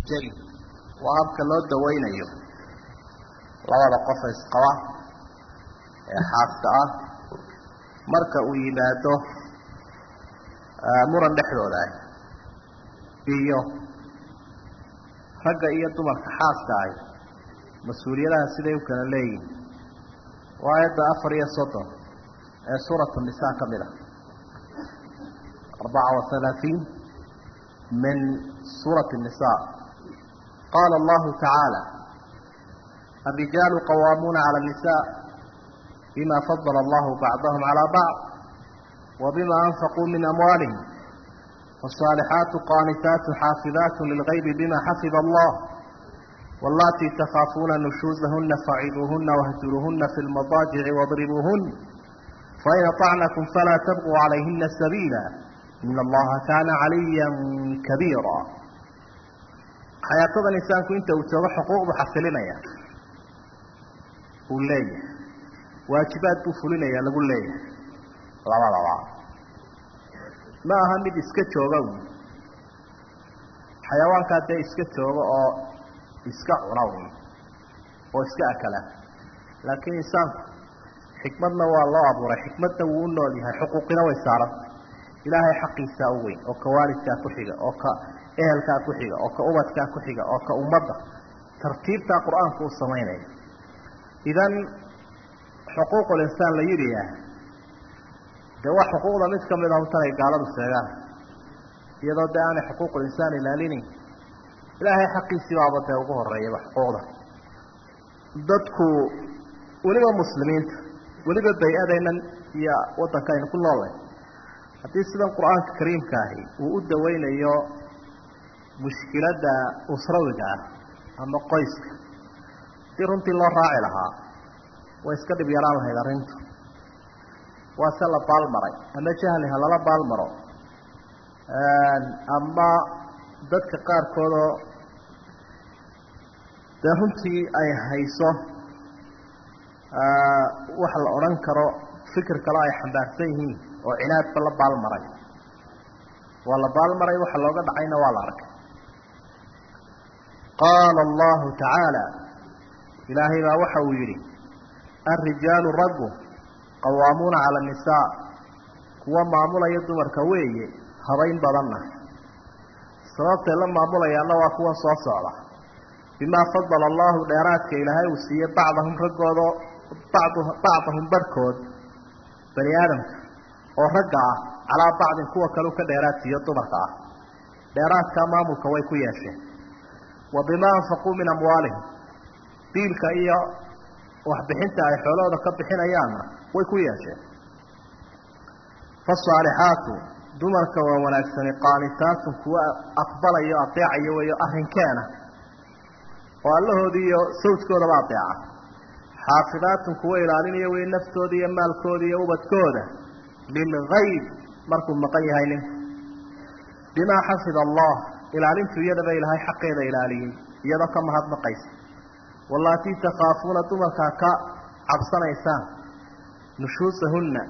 jeli waa habka loo dawaynayo labada qofa isqaba ee xaaska ah marka uu yimaado muran dhexdooda ah iyo ragga iyo dumarka xaaska ahi mas-uuliyadaha siday u kala leeyihin waa aayadda afar iyo soddon ee suuratu nisaa ka mid ah arbaca wa halaaثiin min suurati الnisa qaala allahu tacaala الrijaalu qawaamuuna calى الnisaء bima fadala allahu bacdahum calى bacd wabima anfaquu min amwaalihim والصالحات قانتات حافظات للغيب بما حفظ الله واللاتي تخافون نشوزهن فعظوهن واهجروهن في المضاجع واضربوهن فإن طعنكم فلا تبغوا عليهن سبيلا إن الله كان عليا كبيرا حياة الإنسان كنت وتوى حقوق بحفلنا قول لي واجبات بفلنا يا لقول لي لا لا لا ma aha mid iska jooga xayawaankaa dee iska jooga oo iska cuna oo iska akala laakiin insaanku xikmadna waa loo abuuray xikmadna wuu u nool yahay xuquuqina way saaran ilaahay xaqiisaa u weyn oo ka waalidkaa ku xiga oo ka ehelkaa ku xiga oo ka ubadkaa ku xiga oo ka ummadda tartiibtaa qur-aanku u samaynaya idan xuquuqul insaan la yidhiah dee waa xuquuqda mid ka mid ah tan ay gaaladu sheegaan iyadoo dee aanay xuquuqul insaan ilaalinayn ilaahay xaqiisii baaba dee ugu horeeyaba xuquuqda dadku weliba muslimiinta weliba bay-adaynan iyo waddanka aynu ku noolnay haddii sidan qur-aanka kariimka ahi uu u daweynayo mushkiladda usrawiga ah ama qoyska haddii runtii loo raaci lahaa way iska dhib yaraan lahayd arrintu waa se la baalmaray ama jahli ha lala baalmaro ama dadka qaarkoodoo dee runtii ay hayso waxa la odhan karo fikir kale ay xambaarsan yihiin oo cinaadba la baalmaray waa la baalmaray waxa looga dhacayna waa la arkay qaala allahu tacaala ilaahay baa waxa uu yidhi alrijaalu raggu qawaamuuna cala annisaa kuwa maamulaya dumarka weeye habayn badanna sababtay la maamulayaanna waa kuwa soo socda bimaa fadala allahu dheeraadka ilaahay uu siiyey bacdahum raggooda bacdu bacdahum barhkood bani aadamka oo ragga ah calaa bacdin kuwa kaleu ka dheeraad siiyo dumarka ah dheeraadkaa maamulka way ku yeesheen wa bimaa anfaquu min amwaalihim diilka iyo waxbixinta ay xoolahooda ka bixinayaanna way ku yeesheen faasaalixaatu dumarka waa wanaagsani qaanitaatun kuwa aqbalayo adeecayo weyo arrinkeena oo allahoodii iyo sawjkoodaba adeeca xaafidaatun kuwa ilaalinaya wey naftooda iyo maalkooda iyo ubadkooda lilgayb markuu maqan yahay ninku bimaa xafida allah ilaalintu iyadaba ilaahay xaqeeda ilaaliyey iyadoo ka mahadnaqaysa wallaatii takhaafuuna dumarkaa ka cabsanaysaan nushuusahunna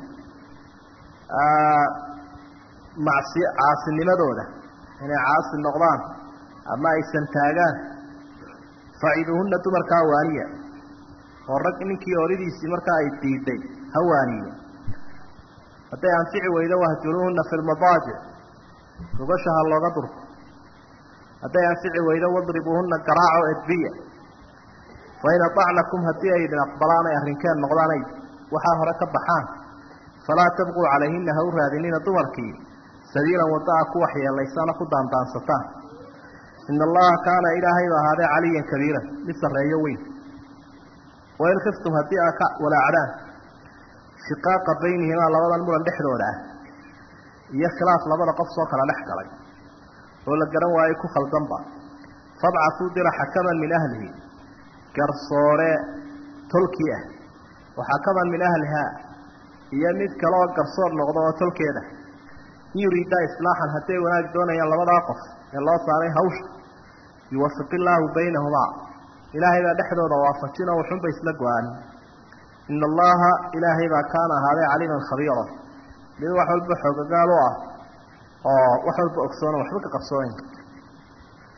macsi caasinimadooda inay caasi noqdaan ama aysan taagaan faciduhunna dumarkaa waaniya oo rag ninkii oridiisii markaa ay diiday ha waaniye hadday anfici weydo wahjuruuhunna fi lmadaajic rugasha ha looga durko hadday anfici weydo wadribuuhunna garaaco edbiya fain aطacnakum haddii ay idin aqbalaan ay arrinkeen noqdaan ay waxaa hore ka baxaan falaa tabquu calayhina ha u raadinina dumarkii sabiilan waddaa ku waxyeelaysana ku daandaansataan ina allaha kaana ilaahay ba ahaadee caliyan kabiiran mid sarreeyo weyn wain khiftum haddii aa ka walaacdaan shiqaaqa baynihimaa labadan muran dhexdooda ah iyo khilaaf labada qof soo kala dhex galay oo la garan waayo ku khaldanba fabcatuu dira xakaman min ahlihi garsoore tolkii ah wa xakaman min ahlihaa iyo mid kale oo garsoor noqdo oo tolkeeda in yuriidaa islaaxan hadday wanaag doonayaan labadaa qof ee loo saaray hawsha yuwafiq illaahu baynahumaa ilaahay baa dhexdooda waafajinoo waxunba isla go-aanin ina allaha ilaahay baa kaana ahaaday caliiman khabiira mid wax walba xoogagaal u ah oo wax walba ogsoona waxba ka qarsoonayn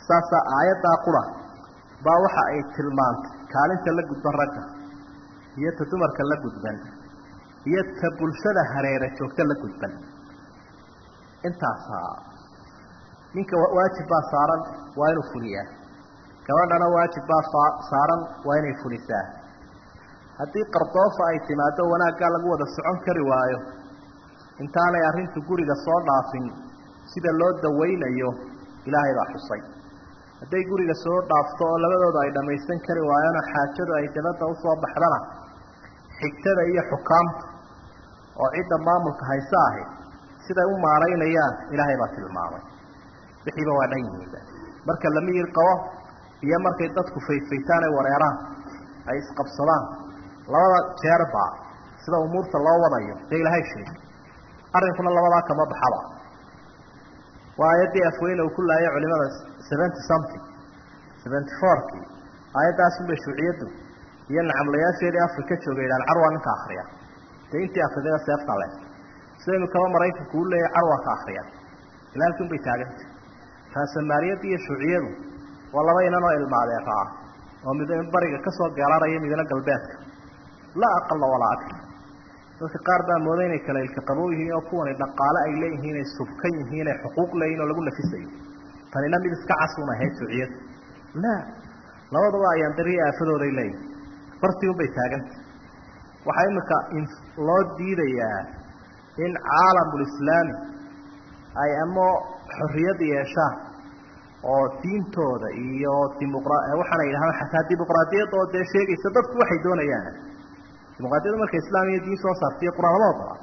saasaa aayaddaa qura baa waxa ay tilmaantay kaalinta la gudban ragga iyo ta dumarka la gudban iyo ta bulshada hareera joogta la gudban intaasaa ninka waajib baa saaran waa inuu fuliyaa gabadhana waajib baa saaran waa inay fulisaa haddii qardoofa ay timaado wanaaggaa lagu wada socon kari waayo intaanay arrintu guriga soo dhaafin sida loo dawaynayo ilaahay baa xusay hadday guriga soo dhaafto oo labadooda ay dhammaysan kari waayona xaajadu ay dabadda usoo baxdana xigtada iyo xukaamta oo cidda maamulka hayse ahi siday u maaraynayaan ilaahay baa tilmaamay wixiiba waa dhan yihiinba marka la miyir qabo iyo markay dadku fayfaytaan ay wareeraan ay isqabsadaan labada jeerba sida umuurta loo wadayo dee ilaahay sheegay arrinkuna labadaa kama baxaba waa aayaddii afweyne uu ku laayay culimada seventy something seventy fourkii aayadaasunbay shuuciyaddu iyo nacamlayaasheedii afrika joogay idhaan carwa ninka akriya dee intii akridayba seefta leh sida imikaba maraykanku u leeyahay carwa ka akriya ila halkin bay taagantay raasamaaliyadda iyo shuuciyadu waa laba inan oo ilmaadeera ah oo mid bariga kasoo geelaraya midna galbeedka laa aqala walaa akar dadka qaar baa mooday inay kala ilka qabow yihiin oo kuwani dhaqaale ay leeyihiin ay subkan yihiin ay xuquuq leeyihin oo lagu nafisayo tanina mid iska casuun ahayd shuuciyadu la labadaba ayaan dariya aafadooday leeyihin bartiun bay taagantay waxaa imika loo diidayaa in caalamulislaami ay ama xorriyad yeeshaan oo diintooda iyo dimuqra waxaana yidhahdaan xataa dimuqraadiyadda oo dee sheegaysa dadku waxay doonayaan dimuqraadiyadda marka islaam iyo diin soo saartaiyo qur-aan lama ogola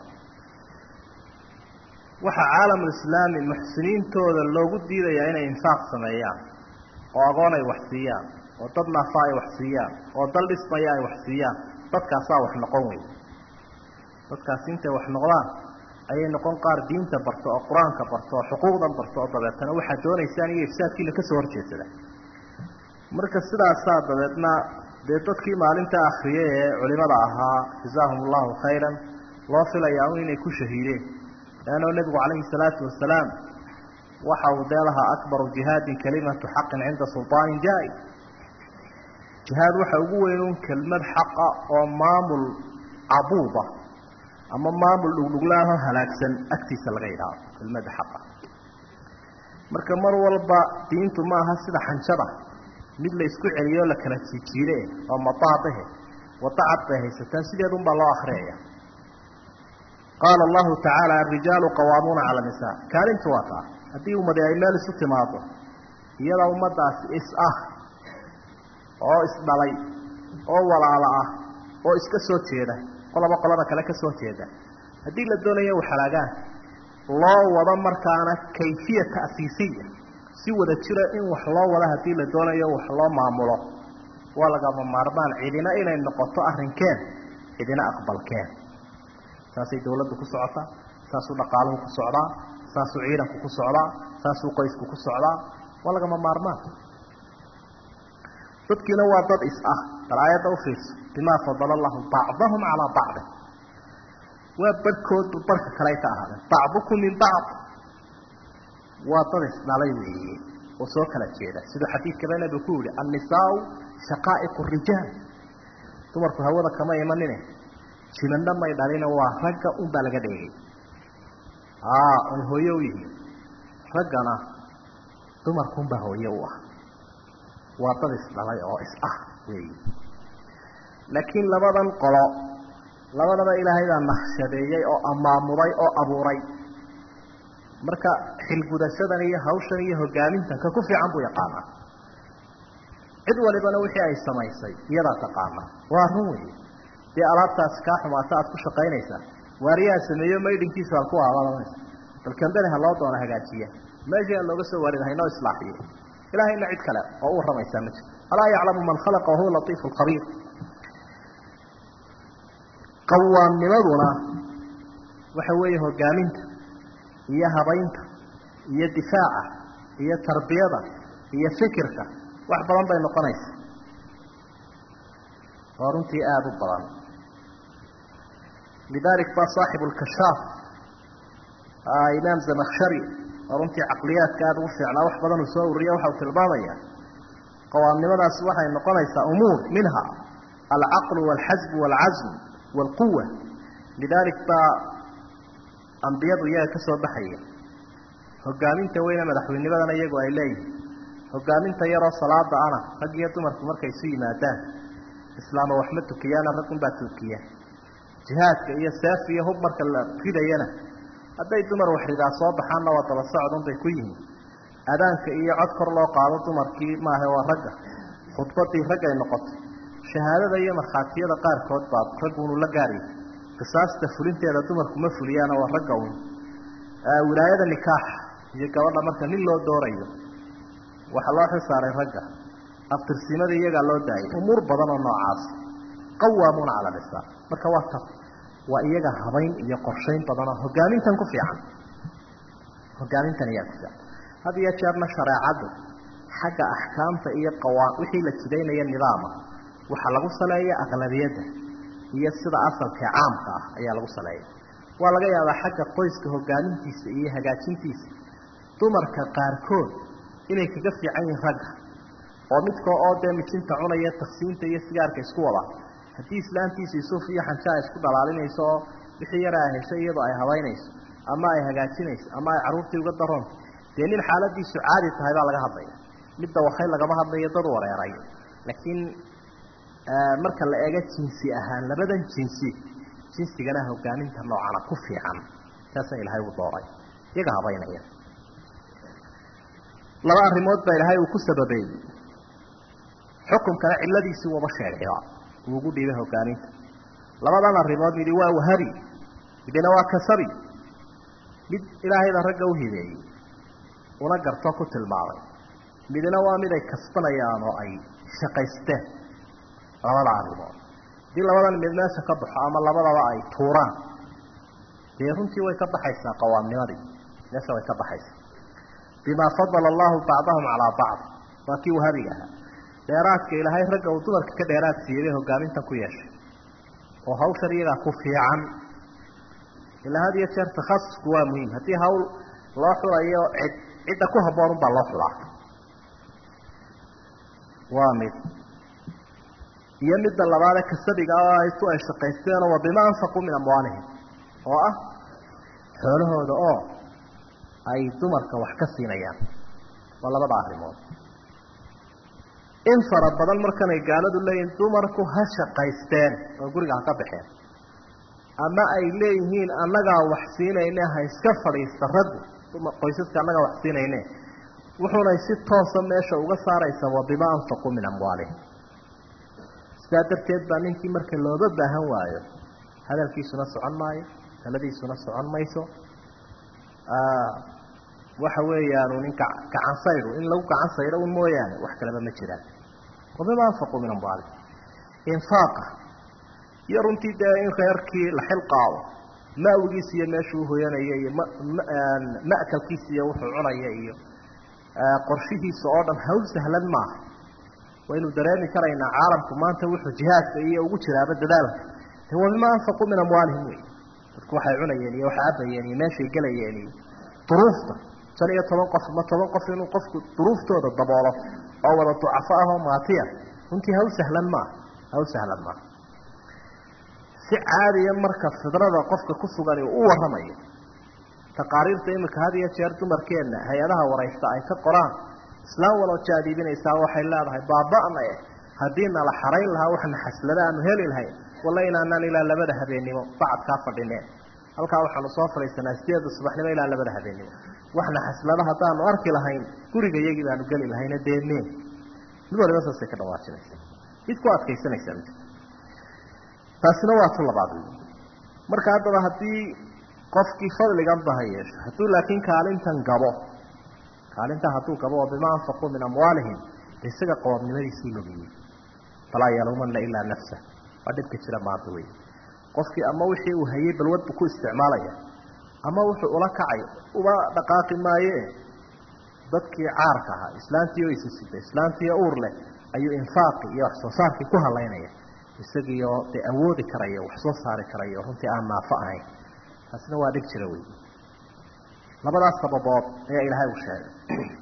waxaa caalamulislaami muxsiniintooda loogu diidayaa inay infaaq sameeyaan oo agoon ay wax siiyaan oo dad naafa ay wax siiyaan oo dal dhismaya ay wax siiyaan dadkaasaa wax noqon wey dadkaasi intay wax noqdaan ayay noqon qaar diinta barto oo qur-aanka barto oo xuquuqdan barto oo dabeetana waxaad doonaysaan iyo ifsaadkiina kasoo horjeedsada marka sidaasaa dabeedna dee dadkii maalinta akriyay ee culimada ahaa jazaahum allahu khayran loo filayaa un inay ku shahiideen leanno nebigu calayhi salaatu wasalaam waxa uu dee lahaa akbaru jihaadin kalimatu xaqin cinda sulطaanin jaa-i jihaad waxa ugu weyn un kelmad xaqa oo maamul cabuuba ama maamul dhugdhuglaanoo halaagsan agtiisa laga yidhaahdo kelmada xaqa marka mar walba diintu maaha sida xanjada mid la isku celiyo la kala jijiide oo mataabahe wadacad bay haysataan sideedunbaa loo akriyaya qaala allahu tacaala arijaalu qawaamuuna cala nisaa kaalintu waa taa haddii ummadi ay meel isu timaado iyada ummadaasi is ah oo isdhalay oo walaalo ah oo iska soo jeeda qolaba qolada kale ka soo jeeda haddii la doonayo waxalaagaan loo wado markaana kayfiya ta'siisiya si wada jira in wax loo wado haddii la doonayo wax loo maamulo waa lagama maarmaan cidina inay noqoto arrinkeen cidina aqbalkeen saasay dawladdu ku socotaa saasuu dhaqaaluhu ku socdaa saasuu ciidanku ku socdaa saasuu qoysku ku socdaa waa lagama maarmaan dadkiina waa dad is ah bal aayadda ufiirso bimaa fadala allahu bacdahum calaa bacdin waa barhkoodba barhka kaley ka ahaadeen bacdukum min bacd waa dad isdhalay weeye oo soo kala jeeda siduu xadiidkaba nebigu ku yihi annisaau shaqaa'iqu rijaal dumarku hawada kama imanine jimandha may dhalina waa ragga unbaa laga dheegay ay hooye u yihiin raggana dumarkunbaa hooye u ah waa dad isdhalay oo is ah weeyi laakiin labadan qolo labadaba ilaahay baa naqshadeeyey oo amaamuday oo abuuray marka xilgudashadan iyo hawshan iyo hogaamintan ka ku fiican buu yaqaanaa cid walibana wixii ay samaysay iyadaa taqaana waa run wey dee alaabtaasi kaa xumaata aad ku shaqaynaysaa waariyaha sameeyo maydhinkiisa halku aabalamaysa bal kambeni ha loo doono hagaajiya meeshii aan looga soo waarin haynoo islaaxiye ilaahayna cid kale oo u warramaysaa ma jirto alaa yaclamu man khalaqa wahuwa latiifu lkhabiir qawaamnimaduna waxa weeye hogaaminta iyo habaynta iyo difaaca iyo tarbiyada iyo fikirka wax badan bay noqonaysa oo runtii aada u badan lidalik ba saaxibu lkashaaf imaam zamakshari oo runtii caqliyaadka aada ugu fiicnaa wax badan uu soo ururiya waxa uu tilmaamaya qawaamnimadaasi waxay noqonaysaa umuur minha alcaqlu walxasbu walcazm walquwa lidalik baa ambiyadu iyaga ka soo baxaya hogaaminta weyne madaxweynimadana iyagu ay leeyihin hogaaminta yaroo salaada ana rag iyo dumarku markay isu yimaadaan islaama waxma tukiyaana raggunbaa tukiya jihaadka iyo seef iyo hub marka la ridayana hadday dumar waxridaa soo baxaanna waa daba socdun bay ku yihiin adaanka iyo cod kor loo qaado dumarkii maaha waa ragga khudbadii raggay noqotay shahaadada iyo markhaatiyada qaarkood baa ragguunu la gaariyay qisaasta fulinteeda dumarku ma fuliyaana waa ragga un wilaayada nikaaxa iyo gabadha marka nin loo doorayo waxaa loo xilsaaray ragga aftirsimada iyagaa loo daayay umuur badan oo noocaas qawaamuuna cala lisaa marka waa ta waa iyaga habayn iyo qorshayn badanoo hogaamintan ku fiican hogaamintan iyaa ku fiican had iyo jeerna shareecaddu xagga axkaamta iyo qawaa wixii la jidaynaya nidaama waxaa lagu saleeya aqlabiyadda iyo sida asalkee caamka ah ayaa lagu saleeya waa laga yaabaa xagga qoyska hogaamintiisa iyo hagaajintiisa dumarka qaarkood inay kaga fiican yihiin ragga oo midkoo oo dee mijinta cunaya taksiinta iyo sigaarka isku wada haddii islaantiisu isuuf iyo xanjaa isku dhalaalinayso oo wixii yara ay heshay iyadoo ay habaynayso ama ay hagaajinayso ama ay carruurtii uga daroonto dee nin xaaladiisu caadi tahay baa laga hadlaya midda wakay lagama hadlayo dad wareeray laakiin marka la eego jinsi ahaan labadan jinsi jinsigana hogaaminta noocana ku fiican saasa ilaahay uu dooray iyaga habaynaya laba arrimood baa ilaahay uu ku sababeeyey xukumkana ciladiisii waba sheegayba uu ugu dhiibay hogaaminta labadan arrimood midi waa wahabi midina waa kasabi mid ilaahayda ragga u hideeyey una garto ku tilmaamay midina waa mid ay kasbanayaan oo ay shaqaysteen labada arrimood haddii labadan mid meesha ka baxo ama labadaba ay tuuraan dee runtii way ka baxaysaa qawaamnimadii meesha way ka baxaysaa bimaa fadala allahu bacdahum calaa bacd waa kii wahabiga ahaa dheeraadka ilaahay ragga uu dumarka ka dheeraad siiyey bay hogaamintan ku yeeshay oo hawshan iyagaa ku fiican ilaa had iyo jeer takhasusku waa muhiim haddii hawl loo xulayo cid cidda ku habboon unbaa loo xulaa waa mid iyo midda labaade kasabiga oo aytu ay shaqaysteenoo wa bima anfaquu min amwaalihim oo ah xoolahooda oo ay dumarka wax ka siinayaan waa labada arrimood in fara badan markanay gaaladu leeyihiin dumarku ha shaqaysteen oo guriga ha ka baxeen ama ay leeyihiin annagaa wax siinayne ha iska fadhiista raggu qoysaska annagaa wax siinayne wuxuunay si toosa meesha uga saaraysaa wa bima anfaquu min amwaalihim sidaa darteed baa ninkii marka looga baahan waayo hadalkiisuna socon maayo taladiisuna socon mayso waxa weeyaanu ninka gacan saydu in lagu gacan saydo un mooyaane wax kaleba ma jiraan wabima anfaquu min amwaalihim infaaqa iyo runtii dee in reerkii la xil qaado ma'wigiisa iyo meeshuu uhoyanaya iyo ma'kalkiisa iyo wuxuu cunaya iyo qorshihiisa oo dhan hawl sahlan maaha waynu dareemi karaynaa caalamku maanta wuxuu jihaadka iyo ugu jiraaba dadaalka de waa bima anfaquu min amwaalihim wey dadku waxay cunayeen iyo waxay cabayeen iyo meeshay gelayeen iyo duruufta shan iyo toban qof ma toban qof inuu qofku duruuftooda daboolo oo wada ducafo ah oo maatiya runtii hawl sahlan maaha hawl sahlan maaha si caadiya marka fidrada qofka ku sugan uu u warramayo taqaariirta imika had iyo jeer dumarkeenna hay-adaha waraysta ay ka qoraan islaan waloo jaadiibinaysaa waxay leedahay baaba'na eh haddii nala xarayn lahaa waxna xaslada aanu heli lahayn walla inaanaan ilaa labada habeennimo bacadkaa fadhineen halkaa waxaanu soo fadhiisanaa sideeda subaxnimo ilaa labada habeennimo waxna xaslada haddaanu arki lahayn guriga iyagii baanu geli lahayna deemeen mid waliba saasay ka dhawaajinaysa mid ku adkaysanaysa mid taasina waa tu labaad marka haddaba haddii qofkii fadligan ba ha yeesho hadduu laakiin kaalintan gabo kaalintaa hadduu gabo oo bima anfaquu min amwaalihim isaga qawaabnimadiisuu logiyey falaa yaluumanna ilaa nafsa waa dhibka jira maanta wey qofkii ama wixii uu hayey balwad buu ku isticmaalaya ama wuxuu ula kacay uba dhaqaaqi maaye dadkii caarka ahaa islaantii oo isisida islaantii uur leh ayuu infaaqii iyo wax soo saarkii ku halaynaya isagiioo dee awoodi karayo wax soo saari karayo runtii aan naafo ahayn taasina waa dhib jira wey labadaas sababood ayaa ilaahay uu sheegay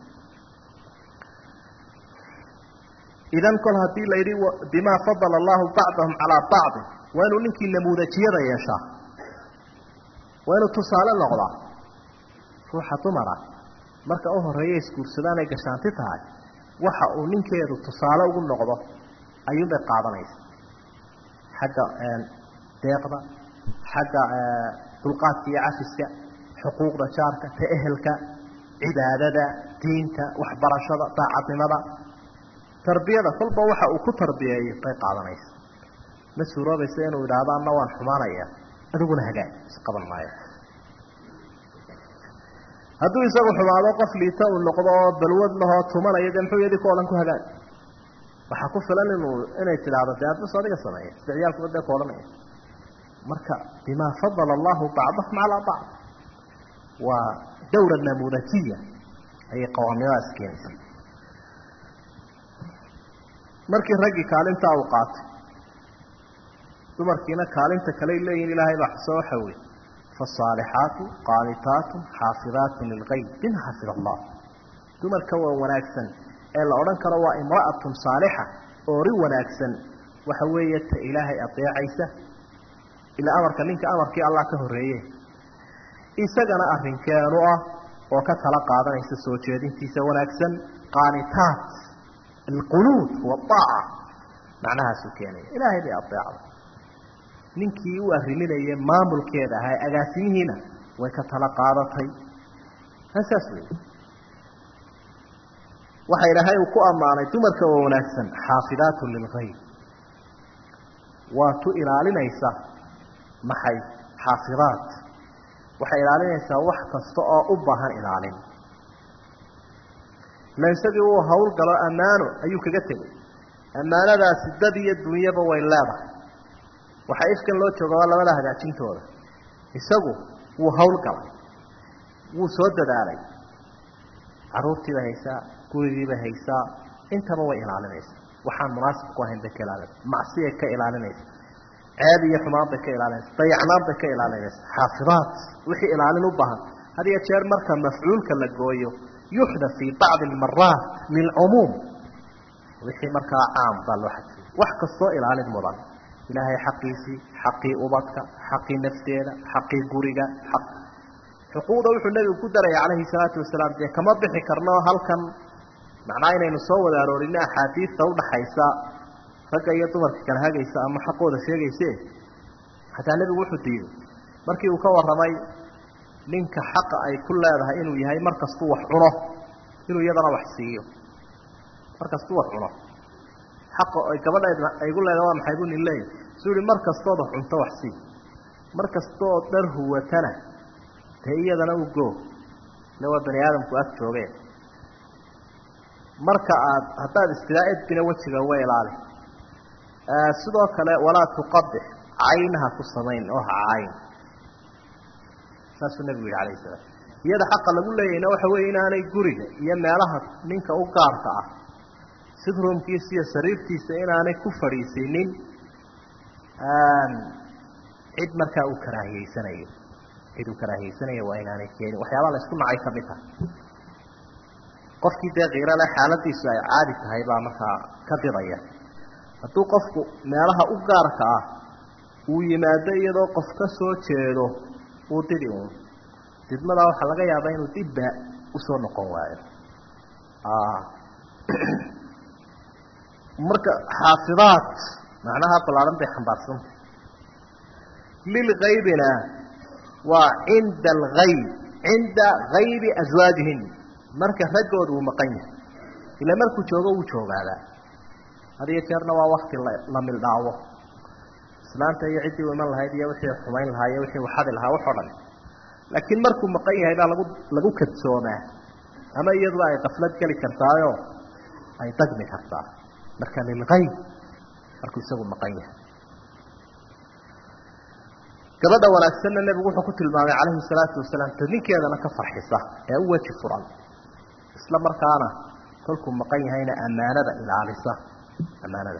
idan kol haddii la yidhi bimaa fadala allahu bacdahum calaa bacdi waa inuu ninkii namuudajiyada yeeshaa waa inuu tusaale noqdaa ruuxa dumara marka u horeeya isguursadaan ay gashaanti tahay waxa uu ninkeedu tusaale ugu noqdo ayuunbay qaadanaysa xagga deeqda xagga dulqaadka iyo cafiska xuquuqda jaarka ta ehelka cibaadada diinta waxbarashada daacadnimada tarbiyada kolba waxa uu ku tarbiyeeyo bay qaadanaysa ma suuroobaysa inuu idhaahdo anna waan xumaanaya adiguna hagaag isqaban maayo hadduu isagu xumaado qof liita uu noqdo oo balwad lahoo tumanaya dee muxuu yadi ku odhan ku hagaag waxaa ku filan inuu inay tidhaahdo dee adbas adiga sameeya sida ciyaalkuba dee ku odhanaya marka bimaa fadala allahu bacdahum calaa bacd waa dawra namuudajiya ayay qawaamiyadaas keenaysa markii raggii kaalintaa uu qaatay dumarkiina kaalinta kaley leeyihin ilaahay baa xuso waxa weeye faasaalixaatu qaanitaatu xaafidaatu lilgayb bima xafid allah dumarka waa wanaagsan ee la odhan karo waa imra'atun saalixa oori wanaagsan waxa weeye ta ilaahay adeecaysa ilaa amarka ninka amarkii allah ka horreeye isagana arrinkeenu ah oo ka tala qaadanaysa soo jeedintiisa wanaagsan qaanitaat alqunuud huwa aaca macnahaasuu keenaya ilaahay bay adeecda ninkii u arriminaya maamulkeeda ahaa agaasimihiina way ka tala qaadatay saas wey waxa ilaahay uu ku ammaanay dumarka oo wanaagsan xaafidaatu lilgayb waa tu ilaalinaysa maxay xaafidaat waxay ilaalinaysaa wax kasta oo u baahan ilaalin ila isagii uu hawlgalo ammaano ayuu kaga tegay ammaanadaasi dad iyo dunyaba way leedahay waxaa ifkan loo jooga waa labada hagaajintooda isagu wuu hawlgalay wuu soo dadaalay caruurtiibay haysaa gurigiibay haysaa intaba way ilaalinaysaa waxaan munaasib ku ahayn bay ka ilaalinaysa macsiyay ka ilaalinaysa ceeb iyo xumaan bay ka ilaalinaysa dayacnaan bay ka ilaalinaysa xaafidaat wixii ilaalin u baahan had iyo jeer marka mafcuulka la gooyo yuxda fii bacdi almaraat lilcumuum wixii markaa caam baa loo xadfiyey wax kastoo ilaalin mudan ilaahay xaqiisii xaqii ubadka xaqii nafteeda xaqii guriga xaq xuquuqda wuxuu nebigu ku daraya calayhi salaatu wasalaam dee kama bixi karno halkan macnaa inaynu soo wada aroorino axaadiista udhaxaysa ragga iyo dumarka kala hagaysa ama xaqooda sheegayse xataa nebigu wuxuu diiday markii uu ka warramay ninka xaqa ay ku leedahay inuu yahay mar kastuu wax cuno inuu iyadana wax siiyo mar kastuu wax cuno xaqa ay gabadheedna aygu leedahay waa maxay buu nin leeyahy suu yihi mar kastood wax cunto wax sii mar kastood dhar huwatana dee iyadana u goo ila waa bani aadamku ag joogeen marka aad haddaad istidaa edbina wejiga uga ilaali sidoo kale walaa tuqabix caynaha ku samayn oo ha cayn saasuu nebigu yihi alayh salaam iyada xaqa lagu leeyahayna waxa weeye inaanay guriga iyo meelaha ninka u gaarka ah sidroomkiisa iyo sariirtiisa inaanay ku fadhiisinin cid markaa uu karaahiyeysanayo cid uu karaahiyeysanayo waa inaanay keenin waxyaabaa la isku nacay ka mid tahay qofkii dee kiirale xaaladiisu ay caadi tahay baa markaa ka didaya hadduu qofku meelaha u gaarka ah uu yimaado iyadoo qof ka soo jeedo uu didi uun didmadaa waxaa laga yaabaa inuu dibba usoo noqon waayo marka xaafidaat macnaha ballaaran bay xambaarsantay lilgaybina waa cinda algayb cinda gaybi aswaajihin marka raggooda uu maqan yahay ila markuu joogo wuu joogaadaa had iyo jeerna waa wakti la mildhaawo islaanta iyo ciddii u iman lahayd iyo wixii xumayn lahaa iyo wixii waxadi lahaa waxoo dhan laakiin markuu maqan yahay baa lagu lagu kadsoomaa ama iyaduba ay kaflad geli kartaayo ay dagmi kartaa marka lilgayb markuu isagu maqan yahay gabadha wanaagsanna nebigu wuxuu ku tilmaamay calayhi salaatu wasalaam ta ninkeedana ka farxisa ee u weji furan isla markaana kolkuu maqan yahayna ammaanada ilaalisa ammaanada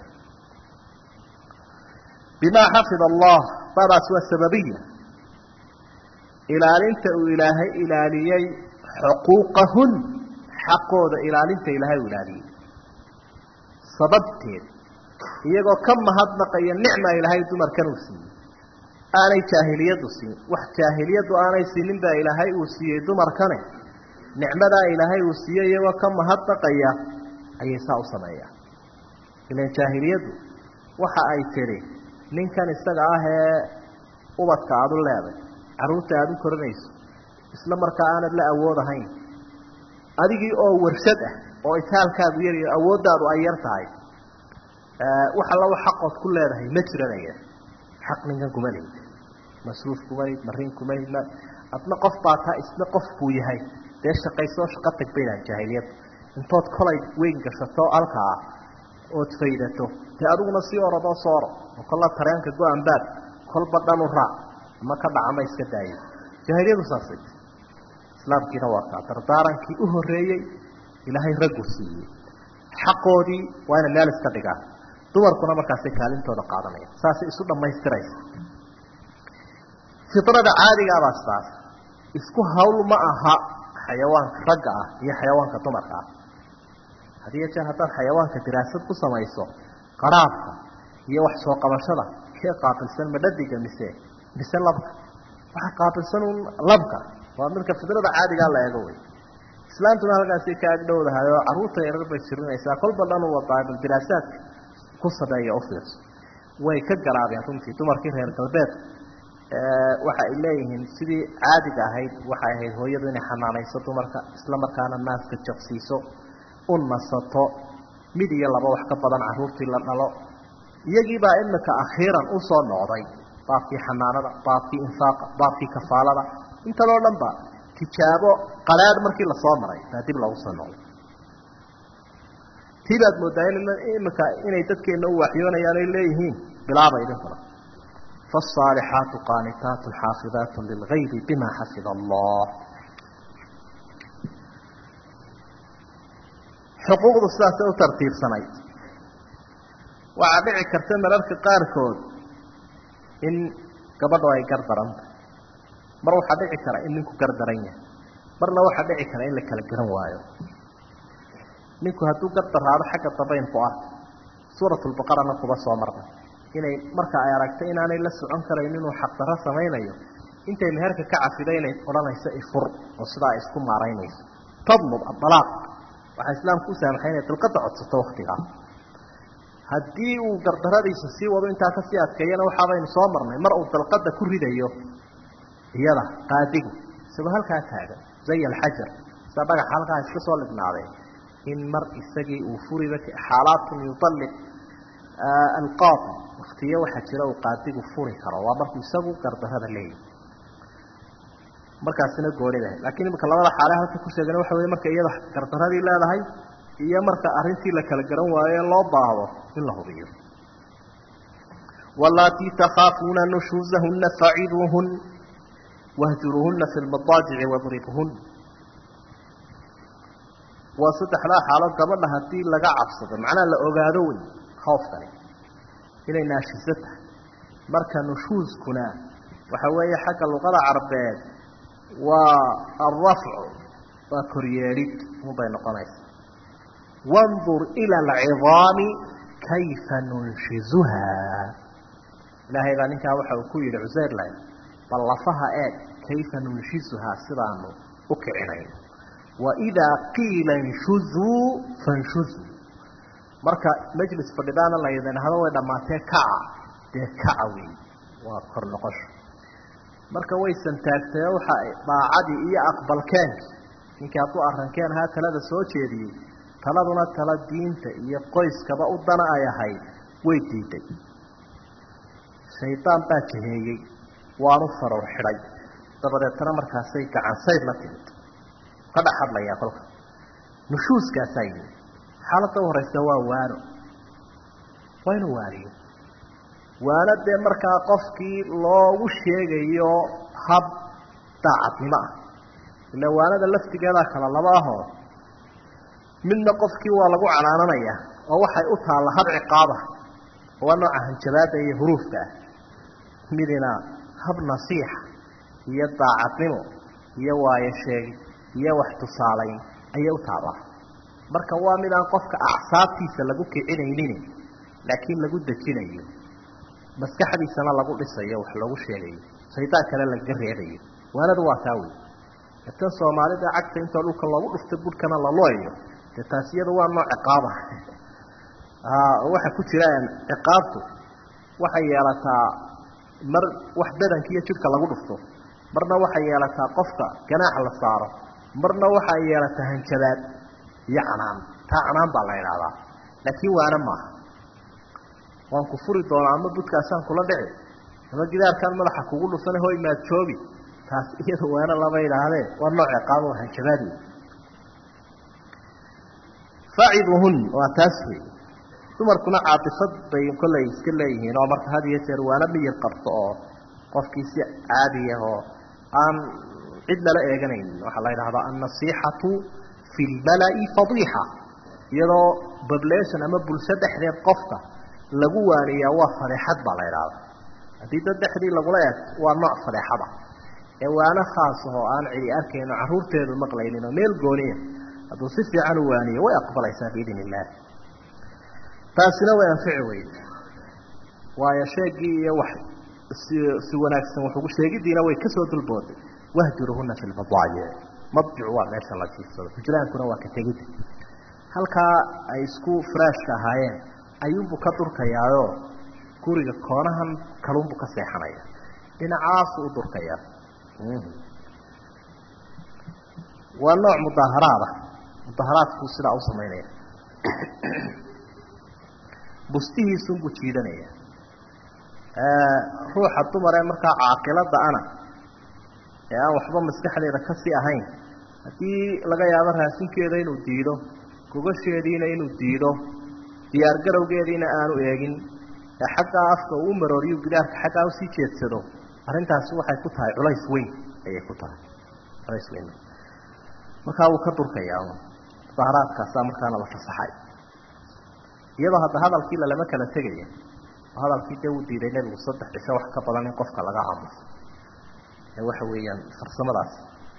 bimaa xafid allah baadaas waa sababiya ilaalinta uu ilaahay ilaaliyey xuquuqahun xaqooda ilaalinta ilaahay uu ilaaliyey sababteed iyagoo ka mahadnaqaya nicma ilaahay dumarkan uu siiyey aanay jaahiliyaddu siin wax jaahiliyaddu aanay siinin baa ilaahay uu siiyey dumarkane nicmadaa ilaahay uu siiyey iyagoo ka mahadnaqaya ayay saa u sameeyaan ilan jaahiliyaddu waxa ay tidhi ninkan isaga ah ee ubadka aada u leeday carruurta aada u korinayso isla markaa aanad la awood ahayn adigii oo warshad ah oo itaalkaagu yariyo awooddaadu ay yar tahay wax alla wa xaqood ku leedahay ma jiranaya xaq ninkan kuma lihid masruuf kuma lihid marin kuma lihid adna qof baa taa isna qof buu yahay dee shaqaysoo shaqo tag bay dhahan jaahiliyadda intood kolay weyn gashato alka ah ood faydato dee adiguna sii orodoo soo oro oo kolla tareenka go-an baad kolba dhan u raac ama ka dhacama iska daayo jaahiliyadu saasay islaamkiina waa kaa dardaarankii u horreeyey ilaahay raggu siiyey xaqoodii waa inay meel iska dhigaan dumarkuna markaasay kaalintooda qaadanaya saasay isu dhammaystiraysa fidrada caadigaabaa sidaas isku hawl ma aha xayawaanka ragga ah iyo xayawaanka dumarka ah hadiyo jeer haddaad xayawaanka diraasad ku samayso qaraabka iyo wax soo qabashada kee qaabilsan madhadiga mise mise labka waxa qaabilsan un labka waa midka fidrada caadigaa la eego wey islaantuna halkaasi ka agdhowdahay oo carruurta yarar bay sirinaysaa kolba dhan u wadaa bal diraasaadka ku sameeya u fiirso way ka garaabeen runtii dumarkii reer galbeedka waxa ay leeyihiin sidii caadiga ahayd waxay ahayd hooyadu inay xanaanayso dumarka isla markaana naaska jaqsiiso u nasato mid iyo laba wax ka badan carruurtii la dhalo iyagiibaa imika akhiiran u soo noqday baabkii xanaanada baabkii infaaqa baabkii kafaalada intadoo dhan ba tijaabo qaraadh markii lasoo maray baa dib loogu soo noqday tii baad moodaa imika inay dadkeenna u waxyoonayaan ay leeyihiin bilaaba idinkuna faالصaalixaatu qaanitaat xaafidaat lilgayb bima xafid allah xuquuqdu sidaasay u tartiibsanayd waxaa dhici karta mararka qaarkood in gabadho ay gardaranta mar waxaa dhici kara in ninku gardaran yahay marna waxaa dhici kara in la kala garan waayo ninku hadduu gardaraado xagga dabaynku ah suurat lbaqarana kuba soo marna inay marka ay aragto inaanay la socon karayn inuu xaqdarro samaynayo intay meherka ka cafido inay odhanayso ifur oo sidaa ay isku maaraynayso tadlub adalaaq waxaa islaamku u saamaxay inay dalqada codsato waktigaa haddii uu gardaradiisa sii wado intaa kasii adkeeyana waxaabaynu soo marnay mar uu dalqada ku ridayo iyada qaadigu isagoo halkaa taagan zay alxajar sida dhagaxa halkaa iska soo lignaaday in mar isagii uu furiba xaalaatun yualliq alqaadi waktiyo waxaa jira uu qaadigu furi karo waa markuu isagu gardarada leeyahy markaasina goonidahay lakiin imika labada xaale halka ku sheegana waxa wey marka iyada gardaradii leedahay iyo marka arrintii la kala garan waayo loo baahdo in la hubiyo walatii takhaafuuna nushuuzahuna faciduuhun wahjuruuhuna fi lmadaajici wadribhun waa saddexdaa xaalood gabadha haddii laga cabsado macnaha la ogaado wey khoofkani inay naashiso tahay marka nushuuskuna waxa weeye xagga luqada carbeed waa alrafcu waa koryeedhid unbay noqonaysa wandur ila alcidaami kayfa nunshizuha ilaahay baa ninkaa waxa uu ku yidhi cuseyrland bal lafaha eeg kayfa nunshizuhaa sidaanu u kicinayn waidaa qiila inshuzuu fanshuzuu marka majlis fadhidaana la yidhaahdo way dhammaatee kaca dee kaca wey waa kor noqosho marka way santaagtay waxa daacadii iyo aqbalkeenkii ninkii hadduu arrankeen ahaa talada soo jeediyey taladuna tala diinta iyo qoyskaba u dana ay ahayd way diiday shaydaan baa jaheeyey waanu faroor xidhay dabadeetana markaasay gacansayd la timid ka dhex hadlayaa kolka nushuuskaasaa yimi xaaladda u horeysa waa waano waa inuu waaniyo waano dee markaa qofkii loogu sheegayo hab daacadnimo ah ila waanada laftigeedaa kala laba ahoo midna qofkii waa lagu canaananaya oo waxay u taalla hab ciqaabah waa nooca hanjabaada iyo huruufka ah midina hab nasiixa iyo daacadnimo iyo waayo sheegi iyo wax tusaalayn ayay u taabaa marka waa mid aan qofka acsaabtiisa lagu kicinaynin laakiin lagu dejinayo maskaxdiisana lagu dhisayo wax loogu sheegayo shaydaan kale lagaga reebayo waanadu waa taa wey tan soomaalida cagta intoo dhulka loogu dhufta budhkana lalooyo dee taas iyada waa nooc ciqaaba waxa ku jiraan ciqaabtu waxay yeelataa mar wax badanka iyo jidhka lagu dhufto marna waxay yeelataa qofka ganaax la saaro marna waxay yeelataa hanjabaad iyo canaan taa canaan baa la idhaahdaa laakiin waana maaha waan ku furi doonaa ama budkaasaan kula dhici ama gidaarkaan madaxa kugu dhufana hoy maad joogi taas iyada waana lama idhaahdee waa nooc ciqaabo hanjabaad wey faciduhun waa taas wey dumarkuna caatifad bay kollay iska leeyihiin oo marka had iyo jeer waana miyir qabto oo qofkii si caadi ah oo aan cid lala eeganaynin waxaa la yidhahdaa annasiixatu fi lbala'i fadiixa iyadoo bablation ama bulsho dhexdeed qofka lagu waaniyaa waa fadeexad baa la idhahdaa haddii dad dhexdii lagula eegto waa nooc fadeexada ee waana khaas ahoo aan cidi arkayno carruurteedu maqlaynin oo meel gooniya hadduu si fiican u waaniyo way aqbalaysaa biidn illaah taasina way anfici weyde waayo sheegii iyo wax si si wanaagsan wuxugu sheegidiina way kasoo dulbooday wahjuruhuna fi lmadaayic madjicu waa meesha la jiifsado hujraankuna waa ka tegidda halkaa ay isku firaashka ahaayeen ayuunbuu ka durkayaayoo guriga koonahan kalunbuu ka seexanaya dhinacaasu u durkayaa waa nooc mudaaharaada mudaaharaadkuu sidaa u samaynaya bustihiisunbuu jiidanaya ruuxa dumar ee markaa caaqilada ana ee aan waxba maskaxdeeda kasii ahayn haddii laga yaabo raasinkeeda inuu diido gogasheediina inuu diido diyaar garowgeediina aanu eegin ee xaggaa afka uu marooriyo gidaarka xaggaa usii jeedsado arrintaasi waxay ku tahay culays weyn ayay ku tahay culays weyn markaa wuu ka durkayaa mudaaharaadkaasaa markaana la fasaxay iyadoo hadda hadalkii lalama kala tegaya oo hadalkii dee uu diiday nebigu saddex cisho wax ka badan in qofka laga aamuso ee waxa weeyaan farsamadaas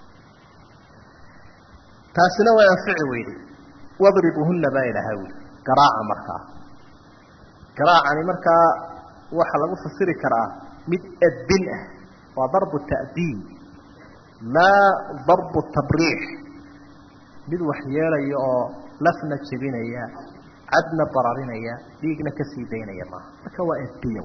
taasina way anfici weyday wadribuhunna baa ilaha wi garaaca markaa garaacani markaa waxaa lagu fasiri karaa mid edbin ah waa darbu ta'diin maa darbu tabriix mid wax yeelaya oo lafna jebinaya cadna bararinaya dhiigna kasii daynaya maaha marka waa edbiya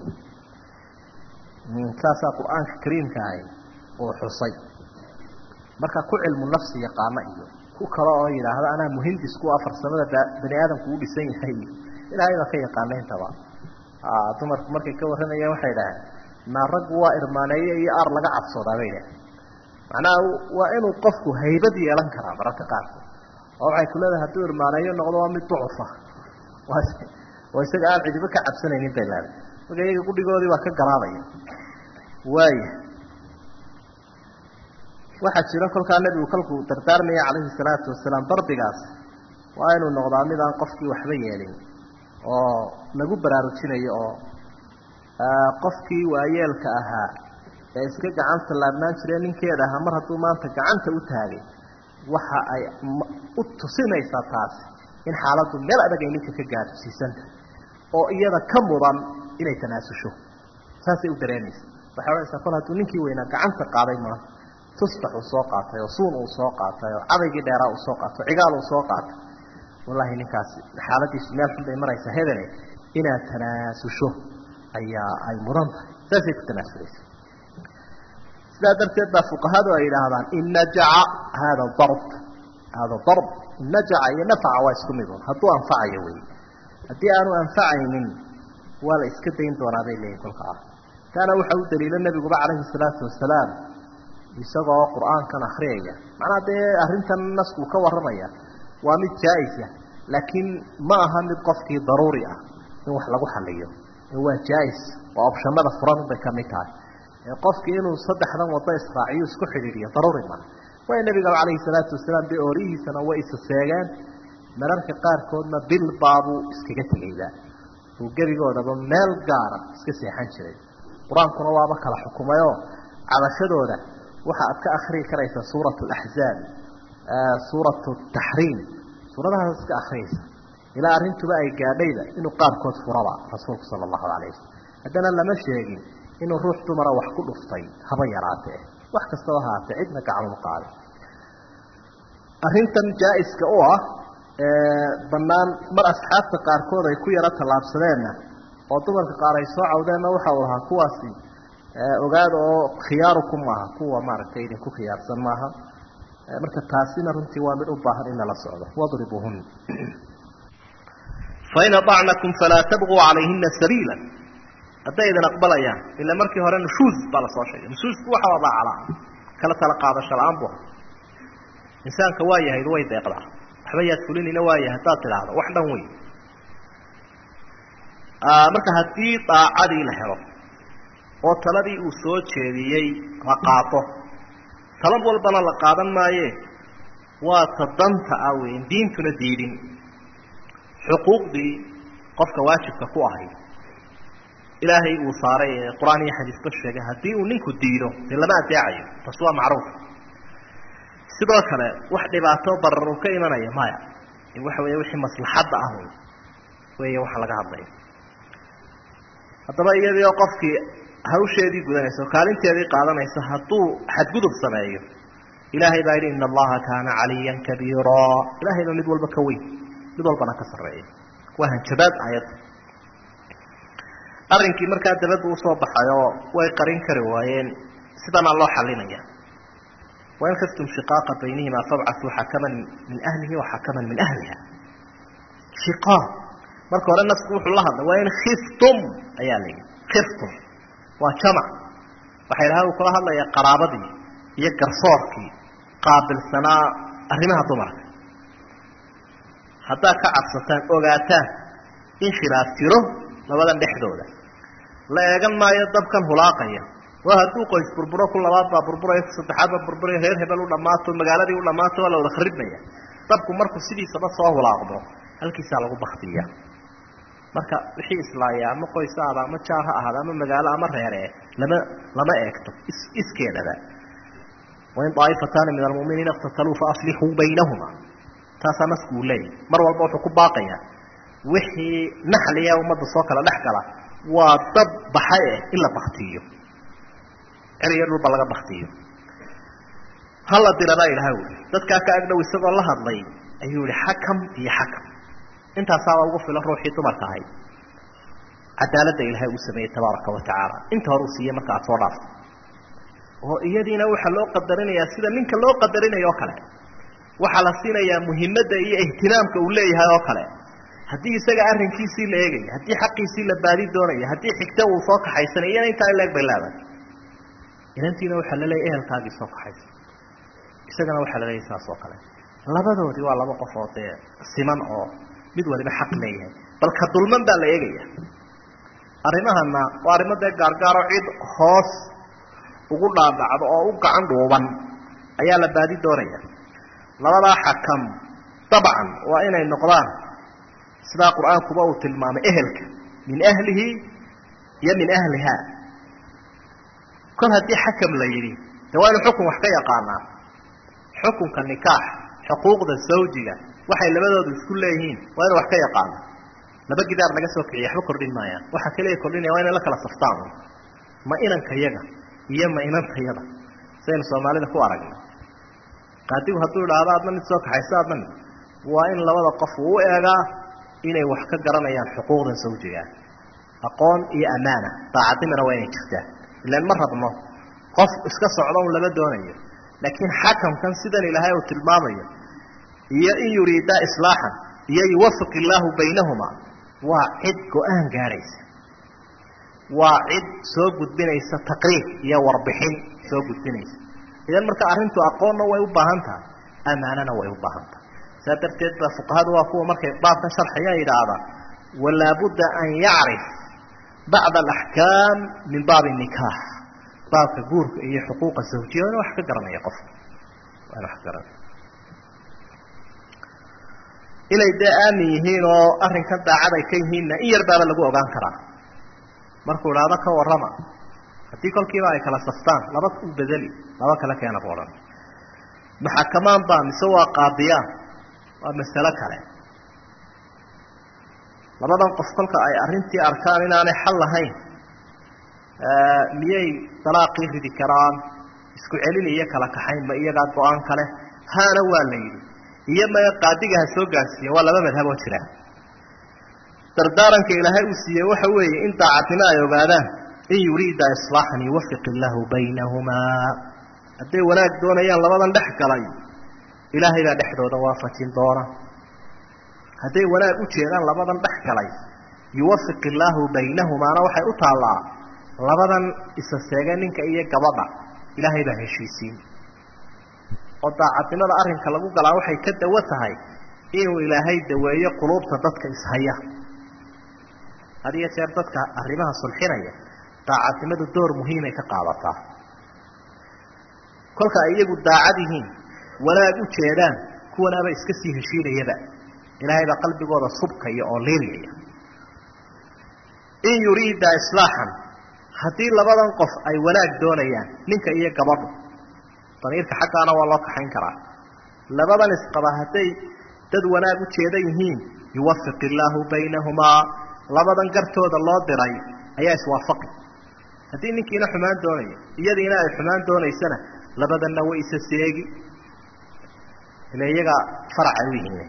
saasaa qur-aanka kariimka ahay uu xusay marka ku cilmu nafsi yaqaano iyo ku kale oo yidhaahda anaa muhindisku a farsamada bani aadamku u dhisan yahay ilaahay baa ka yaqaana intaba dumarku markay ka warramayeen waxay idhaaheen naa raggu waa irmaaneeye iyo aar laga cabsoodaa bay idhaheen macnaha waa inuu qofku haybad yeelan karaa mararka qaarkood oo waxay ku leedahay hadduu irmaaneeyo noqdo waa mid ducufa oo isaga aan cidiba ka cabsanaynin bay leedahay marka iyaga gudhigoodii baa ka garaabaya waaya waxaa jira kolkaa nebigu kolkuu dardaarmaya calayhi salaatu wasalaam darbigaas waa inuu noqdaa mid aan qofkii waxba yeelin oo lagu baraarujinayo oo qofkii waayeelka ahaa ee iska gacanta laabnaan jire ninkeeda ahaa mar hadduu maanta gacanta u taagay waxa ay u tusinaysaa taasi in xaaladdu meel adag ay ninka ka gaadhsiisanta oo iyada ka mudan inay tanaasusho saasay u dareemaysa waxay odhanaysaa kol hadduu ninkii weynaa gacanta qaaday maanta tusbax uu soo qaatay oo suun uu soo qaatay oo cadaygii dheeraa uu soo qaatay oo cigaal uu soo qaatay wallahi ninkaasi xaaladiisu meel xun bay maraysaa hebene inaad tanaasusho ayaa ay mudan tahay saasay ku tanaasulaysa sidaa darteed baa fuqahadu ay yidhaahdaan in najaca hada darb hada darb in najaca iyo nafaca waa isku midun hadduu anfacayo wey haddii aanu anfacaynin waa la iska dayn doonaa bay leeyihin kolka ah taana waxa u daliila nebiguba calayhi salaatu wasalaam isagoo qur-aankan akriyaya macnaa dee arrintan naskuu ka warramaya waa mid jaa-isa laakiin ma aha mid qofkii daruuri ah in wax lagu xaliyo waa jaa-is oo opshamada furan bay ka mid tahay qofkii inuu saddexdan wado israaciyo isku xidhiidhiyo daruuri maaha way nebigaba calayhi salaatu wasalaam dee oorihiisana way isa seegeen mararka qaarkoodna bil baabuu iskaga tegayba uu gebigoodaba meel gaara iska seexan jiray qur-aankuna waaba kala xukumayoo cabashadooda waxa aad ka akrii karaysaa suurat alaxzaab suurat taxriim suuradahaas iska akriyaysa ilaa arrintuba ay gaadhayda inuu qaarkood furaba rasuulku sala allahu calayh wasalam haddana lama sheegin inuu ruux dumara wax ku dhuftay haba yaraatee wax kastaba haatee cidna gacanuma qaadin arrintan jaa-iska u ah bannaan mar asxaabta qaarkood ay ku yaro tallaabsadeenna oo dumarka qaar ay soo cawdeenna waxa uu ahaa kuwaasi ogaada oo khiyaaruku maaha kuwa maaragtay idinku khiyaarsan maaha marka taasina runtii waa mid u baahan in lala socdo wadribuhun fain aطacnakum falaa tabquu calayhina sabiila hadday idin aqbalayaan ila markii hore nushuuz baa lasoo sheegay nushuuzku waxa waa daacala kala tala qaadasho la-aan bu insaanka waa yahayd way deeqdaa waxba yaad fulinina waayahay haddaad tidhaahdo wax dhan wey marka haddii daacadii la helo oo taladii uu soo jeediyey la qaato talad walbana la qaadan maaye waa ta danta ah weyn diintuna diidin xuquuqdii qofka waajibka ku ahay ilaahay uu saaray ee qur-aan iyo xadiisba sheegay haddii uu ninku diido dee lama adeecayo taas waa macruuf sidoo kale wax dhibaato barar uu ka imanaya maya waxa weeye wixii maslaxadda ah wey weeye waxa laga hadlaya haddaba iyadii oo qofkii hawsheedii gudanaysa oo kaalinteedii qaadanaysa hadduu xadgudub sameeyo ilaahay baa yidhi ina allaha kaana caliyan kabiira ilahay baa mid walba ka weyn mid walbana ka sarreeya waa hanjabaad aayadda arrinkii markaa dabaddu usoo baxayoo way qarin kari waayeen sidanaa loo xalinaya wain khiftum shiqaaqa baynihima fabcatuu xakaman min ahlihi wa xakaman min ahliha shiqaaq marka hore nasku wuxuu la hadlay waa in khiftum ayaa la yidhi khiftum waa jamac waxaa ilahay uu kula hadlayaa qaraabadii iyo garsoorkii qaabilsanaa arrimaha dumarka haddaad ka cabsataan ogaataan in khilaaf jiro labadan dhexdooda la eegan maayo dabkan hulaaqaya waa hadduu qoys burburo ku labaad baa burburaya ku saddexaad baa burburaya reer hebel u dhammaato magaaladii u dhammaato waa la wada kharibmaya dabku markuu sidiisaba soo hulaaqdo halkiisaa lagu baktiya marka wixii islaaya ama qoys aada ama jaar ha ahaada ama magaalo ama reere lama lama eegto is iskeedaba wain daaifataani min almuminiina iktataluu faaslixuu baynahuma taasaa nasku uu leeyahy mar walba wuxuu ku baaqayaa wixii naxliya ummadda soo kala dhex gala waa dab baxay eh in la baktiyo ceriyo dhulba laga baktiyo hala dirabaa ilaha uli dadkaa ka agdhow isagoo la hadlay ayuu yihi xakam iyo xakam intaasaaba ugu filan ruuxii dumarka ahayd cadaaladda ilaahay uu sameeyey tabaaraka wa tacaala inta hore uu siiyey marka aada soo dhaafto oo iyadiina waxaa loo qadarinayaa sida ninka loo qadarinayo oo kale waxaa la siinayaa muhimadda iyo ihtimaamka uu leeyahay oo kale haddii isaga arrinkiisii la eegaya haddii xaqiisii la baadi doonaya haddii xigta uu soo kaxaysanay iyana intaa in leeg bay leedahay inantiina waxaa la leeyahy ehelkaagii soo kaxaysa isagana waxaa la leeyahy saas oo kale labadoodii waa laba qof oo dee siman oo mid waliba xaq leeyahay bal ka dulman baa la eegaya arrimahana waa arrimo dee gaargaaro cid hoos ugu dhaadhacdo oo u gacan dhuuban ayaa la baadi doonaya labadaa xakam dabcan waa inay noqdaan sidaa qur-aankuba uu tilmaamay ehelka min ahlihi iyo min ahliha kol haddii xakam la yidhi de waa inu xukun wax ka yaqaanaa xukunka nikaax xuquuqda zawjiga waxay labadoodu isku leeyihiin waa inu wax ka yaqaana laba gidaar laga soo kiciya waxba kordhin maayaan waxa kaliya kordhinaya waa inay la kala saftaan ma inankayaga iyo ma inantayada sidaynu soomaalida ku aragnay qaadigu hadduu idhaahdo adna mid soo kaxayso adna mid waa in labada qof uu u eegaa inay wax ka garanayaan xuquuqdan zawjigaa aqoon iyo ammaana daacadnimana waa inay jirtaa ilaan ma rabno qof iska socdo un lama doonayo laakiin xakamkan sidan ilaahay uu tilmaamayo iyo in yuriidaa islaaxan iyo yuwafiq illaahu baynahuma waa cid go-aan gaadhaysa waa cid soo gudbinaysa taqriir iyo warbixin soo gudbinaysa idan marka arrintu aqoonna way u baahan tahay ammaanana way u baahan tahay saa darteed ba fuqahadu waa kuwa markay baabkan sharxiya yidhaahda walaabudda an yacrif bacd alaxkaam min baabi nikaax baabka guurka iyo xuquuqa zawjiya waa in wax ka garanaya qofka waa in wax ka garanaya inay dee aamin yihiin oo arrinkan daacad ay ka yihiinna in yar baaba lagu ogaan karaa markuu idhaahdo ka warrama haddii kolkiiba ay kala saftaan laba u bedeli laba kale keena bu odhan maxakamaan baa mise waa qaadiyaan waa masalo kale labadan qof kolka ay arrintii arkaan inaanay xal lahayn miyay dalaaqii ridi karaan isku celin iyo kala kaxayn ma iyagaa go-aan kale haana waa la yidhi iyo maya qaadiga ha soo gaarsiiya waa laba madhab oo jira dardaaranka ilaahay uu siiyey waxa weeye in daacadnimo ay ogaadaan in yuriida islaaxan yuwafiq illaahu baynahumaa hadday wanaag doonayaan labadan dhex galay ilaahay baa dhexdooda waafajin doona hadday wanaag u jeedaan labadan dhex galay yuwafiq illaahu baynahumaana waxay u taallaa labadan isa seege ninka iyo gabadha ilaahay baa heshiisiin oo daacadnimada arrinka lagu galaa waxay ka dawo tahay inuu ilaahay daweeyo quluubta dadka ishaya had iyo jeer dadka arrimaha sulxinaya daacadnimadu door muhiimay ka qaadataa kolka ay iyagu daacad yihiin wanaag u jeedaan kuwanaaba iska sii heshiinayaba ilaahay baa qalbigooda subkaya oo liilyaya in yuriida islaaxan haddii labadan qof ay wanaag doonayaan ninka iyo gabadhu damiirka xaggaana waa loo kaxayn karaa labadan isqaba hadday dad wanaag u jeeda yihiin yuwafiq illaahu baynahumaa labadan gartooda loo diray ayaa iswaafaqi haddii ninkiina xumaan doonayo iyadiina ay xumaan doonaysana labadanna way isa seegi ila iyaga faracay u yihiin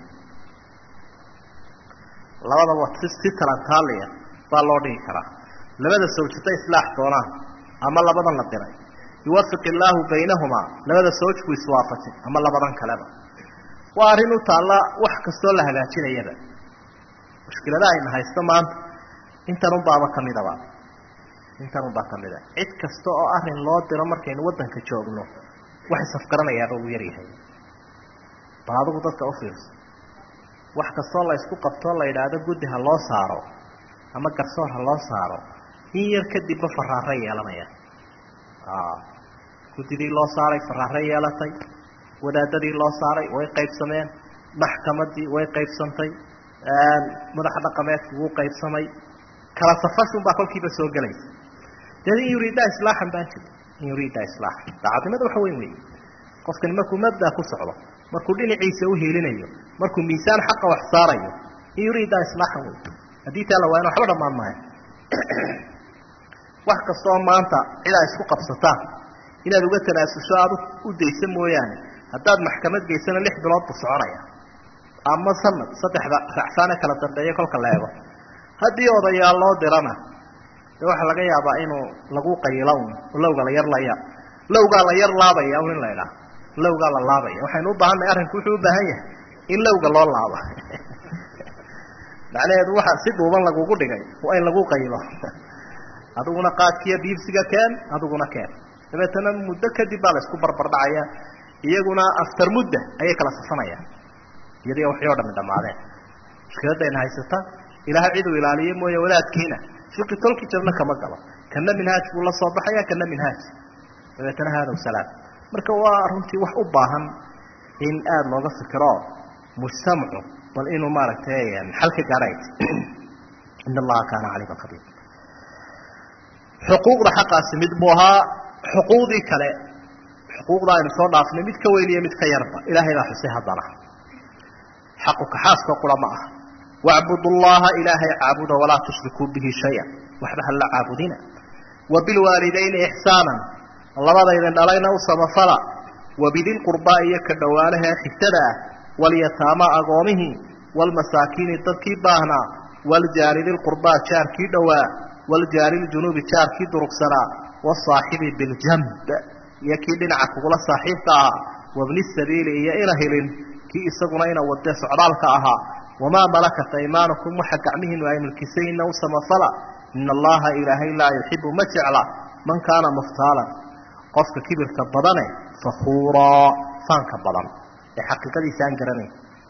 labadaba si si talantaaliya baa loo dhigi karaa labada sawjata islaax doonaan ama labadan la diray yuwafiq illaahu baynahumaa labada sawjku iswaafajin ama labadan kaleba waa arrin u taalla wax kastoo la hagaajinayaba mushkiladaha ayna haysto maanta intanunbaaba ka midaba intanunbaa ka mida cid kasta oo arrin loo diro markaynu waddanka joogno wax isafgaranayaaba uu yaryahay bal adigu dadka u fiirso wax kastoo la isku qabtoo la yidhaahdo guddi ha loo saaro ama garsoor ha loo saaro in yar kadibba faraare yeelanaya guddidii loo saaray faraare yeelatay wadaadadii loo saaray way qaybsameen maxkamadii way qaybsantay madaxa dhaqameedkii wuu qaybsamay kala safashun baa kolkiiba soo gelaysa dee in yuriida islaaxan baan jiri in yuriida islaaxan daacadnimada waxa weyn weeye qofkani markuu mabda ku socdo markuu dhinaciisa u hiilinayo markuu miisaan xaqa wax saarayo in yuriida islaaxan wey haddii taa la waayana waxba dhammaan maayo wax kastaoo maanta cid ay isku qabsataan inaad uga tanaasusho aada u daysa mooyaane haddaad maxkamad geysana lix bilood buu soconaya ama sanad saddexda racsaane kala dambeeya kolka la eego haddii odayaal loo dirana dee waxaa laga yaabaa inuu lagu qayilo un lowga la yar laya lowgaa la yar laabaya un in la idhaah lowgaa la laabaya waxaynu u baahannahay arrinku wuxuu u baahan yahay in lowga loo laabo macnaheedu waxa si dhuuban lagugu dhigay waa in lagu qayilo adiguna qaadkiiyo biibsiga keen adiguna keen dabeetana muddo kadib baa la isku barbardhacaya iyaguna aftar mudda ayay kala safanayaan iyadii waxay oo dhami dhamaadeen mushkiladayna haysata ilaahay ciduu ilaaliye mooye wadaadkiina fiqi tolki jabna kama galo kana minhaaj buu la soo baxaya kana minhaaj dabeetana haadaw salaam marka waa runtii wax u baahan in aada looga fikiro mujtamacu bal inuu maaragtay xal ka gaadhay in allaha kaana caliiman khabiir xuquuqda xaqaasi mid buu ahaa xuquuqdii kale xuquuqda aynu soo dhaafnay mid ka weyn iyo mid ka yarba ilaahay baa xusay haddana xaqu kaxaaskoo qura ma aha wacbudu llaha ilaahay caabuda walaa tushrikuu bihi shaya waxba hala caabudina wa bilwaalidayni ixsaanan labadaydin dhalayna u samafala wa bidilqurbaa iyo ka dhowaanaha xigtada ah walyataama agoomihii waalmasaakiini dadkii baahnaa waljaari dilqurbaa jaarkii dhowaa waljaari ljunuubi jaarkii durugsanaa wasaaxibi biljamb iyo kii dhinaca kugula saaxiibka ahaa wabni sabiili iyo ina hilin kii isaguna ina wade socdaalka ahaa wamaa malakat aymaanukum waxa gacmihiinu ay milkisayna u samafala ina allaha ilaahay laa yuxibu ma jecla man kaana muftaalan qofka kibirka badane fakuuraa faanka badan ee xaqiiqadiisa aan garanayn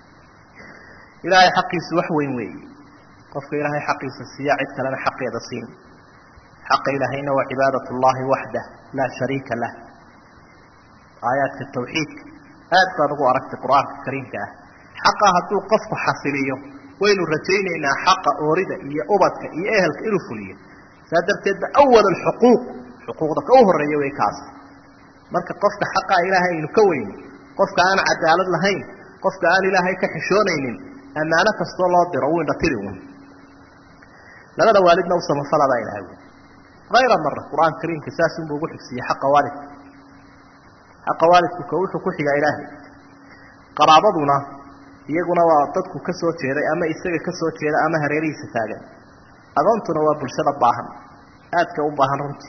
ilaahay xaqiisu wax weyn weeye qofka ilaahay xaqiisa siiya cid kalena xaqeeda siin xaqa ilaahayna waa cibaadat llahi waxdah laa shariika lah aayaadka tawxiidka aad baad ugu aragtay qur-aanka kariimka ah xaqa hadduu qofku xasiliyo waynu rajaynaynaa xaqa oorida iyo ubadka iyo ehelka inuu fuliyo saa darteed ba awal alxuquuq xuquuqda ka u horreeya way kaas marka qofka xaqa ilaahay aynu ka weyni qofka aan cadaalad lahayn qofka aan ilaahay ka xishoonaynin ammaano kastoo loo diro wuu indhatiri un labada waalidna u samafalabaa ilahay wy hayra mara qur-aanka kariimka saasunbuu ugu xigsiiyey xaqa waalidka xaqa waalidku ka wuxuu ku xigaa ilaahay qaraabaduna iyaguna waa dadku ka soo jeeday ama isaga ka soo jeeda ama hareerihiisa taagan agoontuna waa bulshada baahan aadka u baahan runtii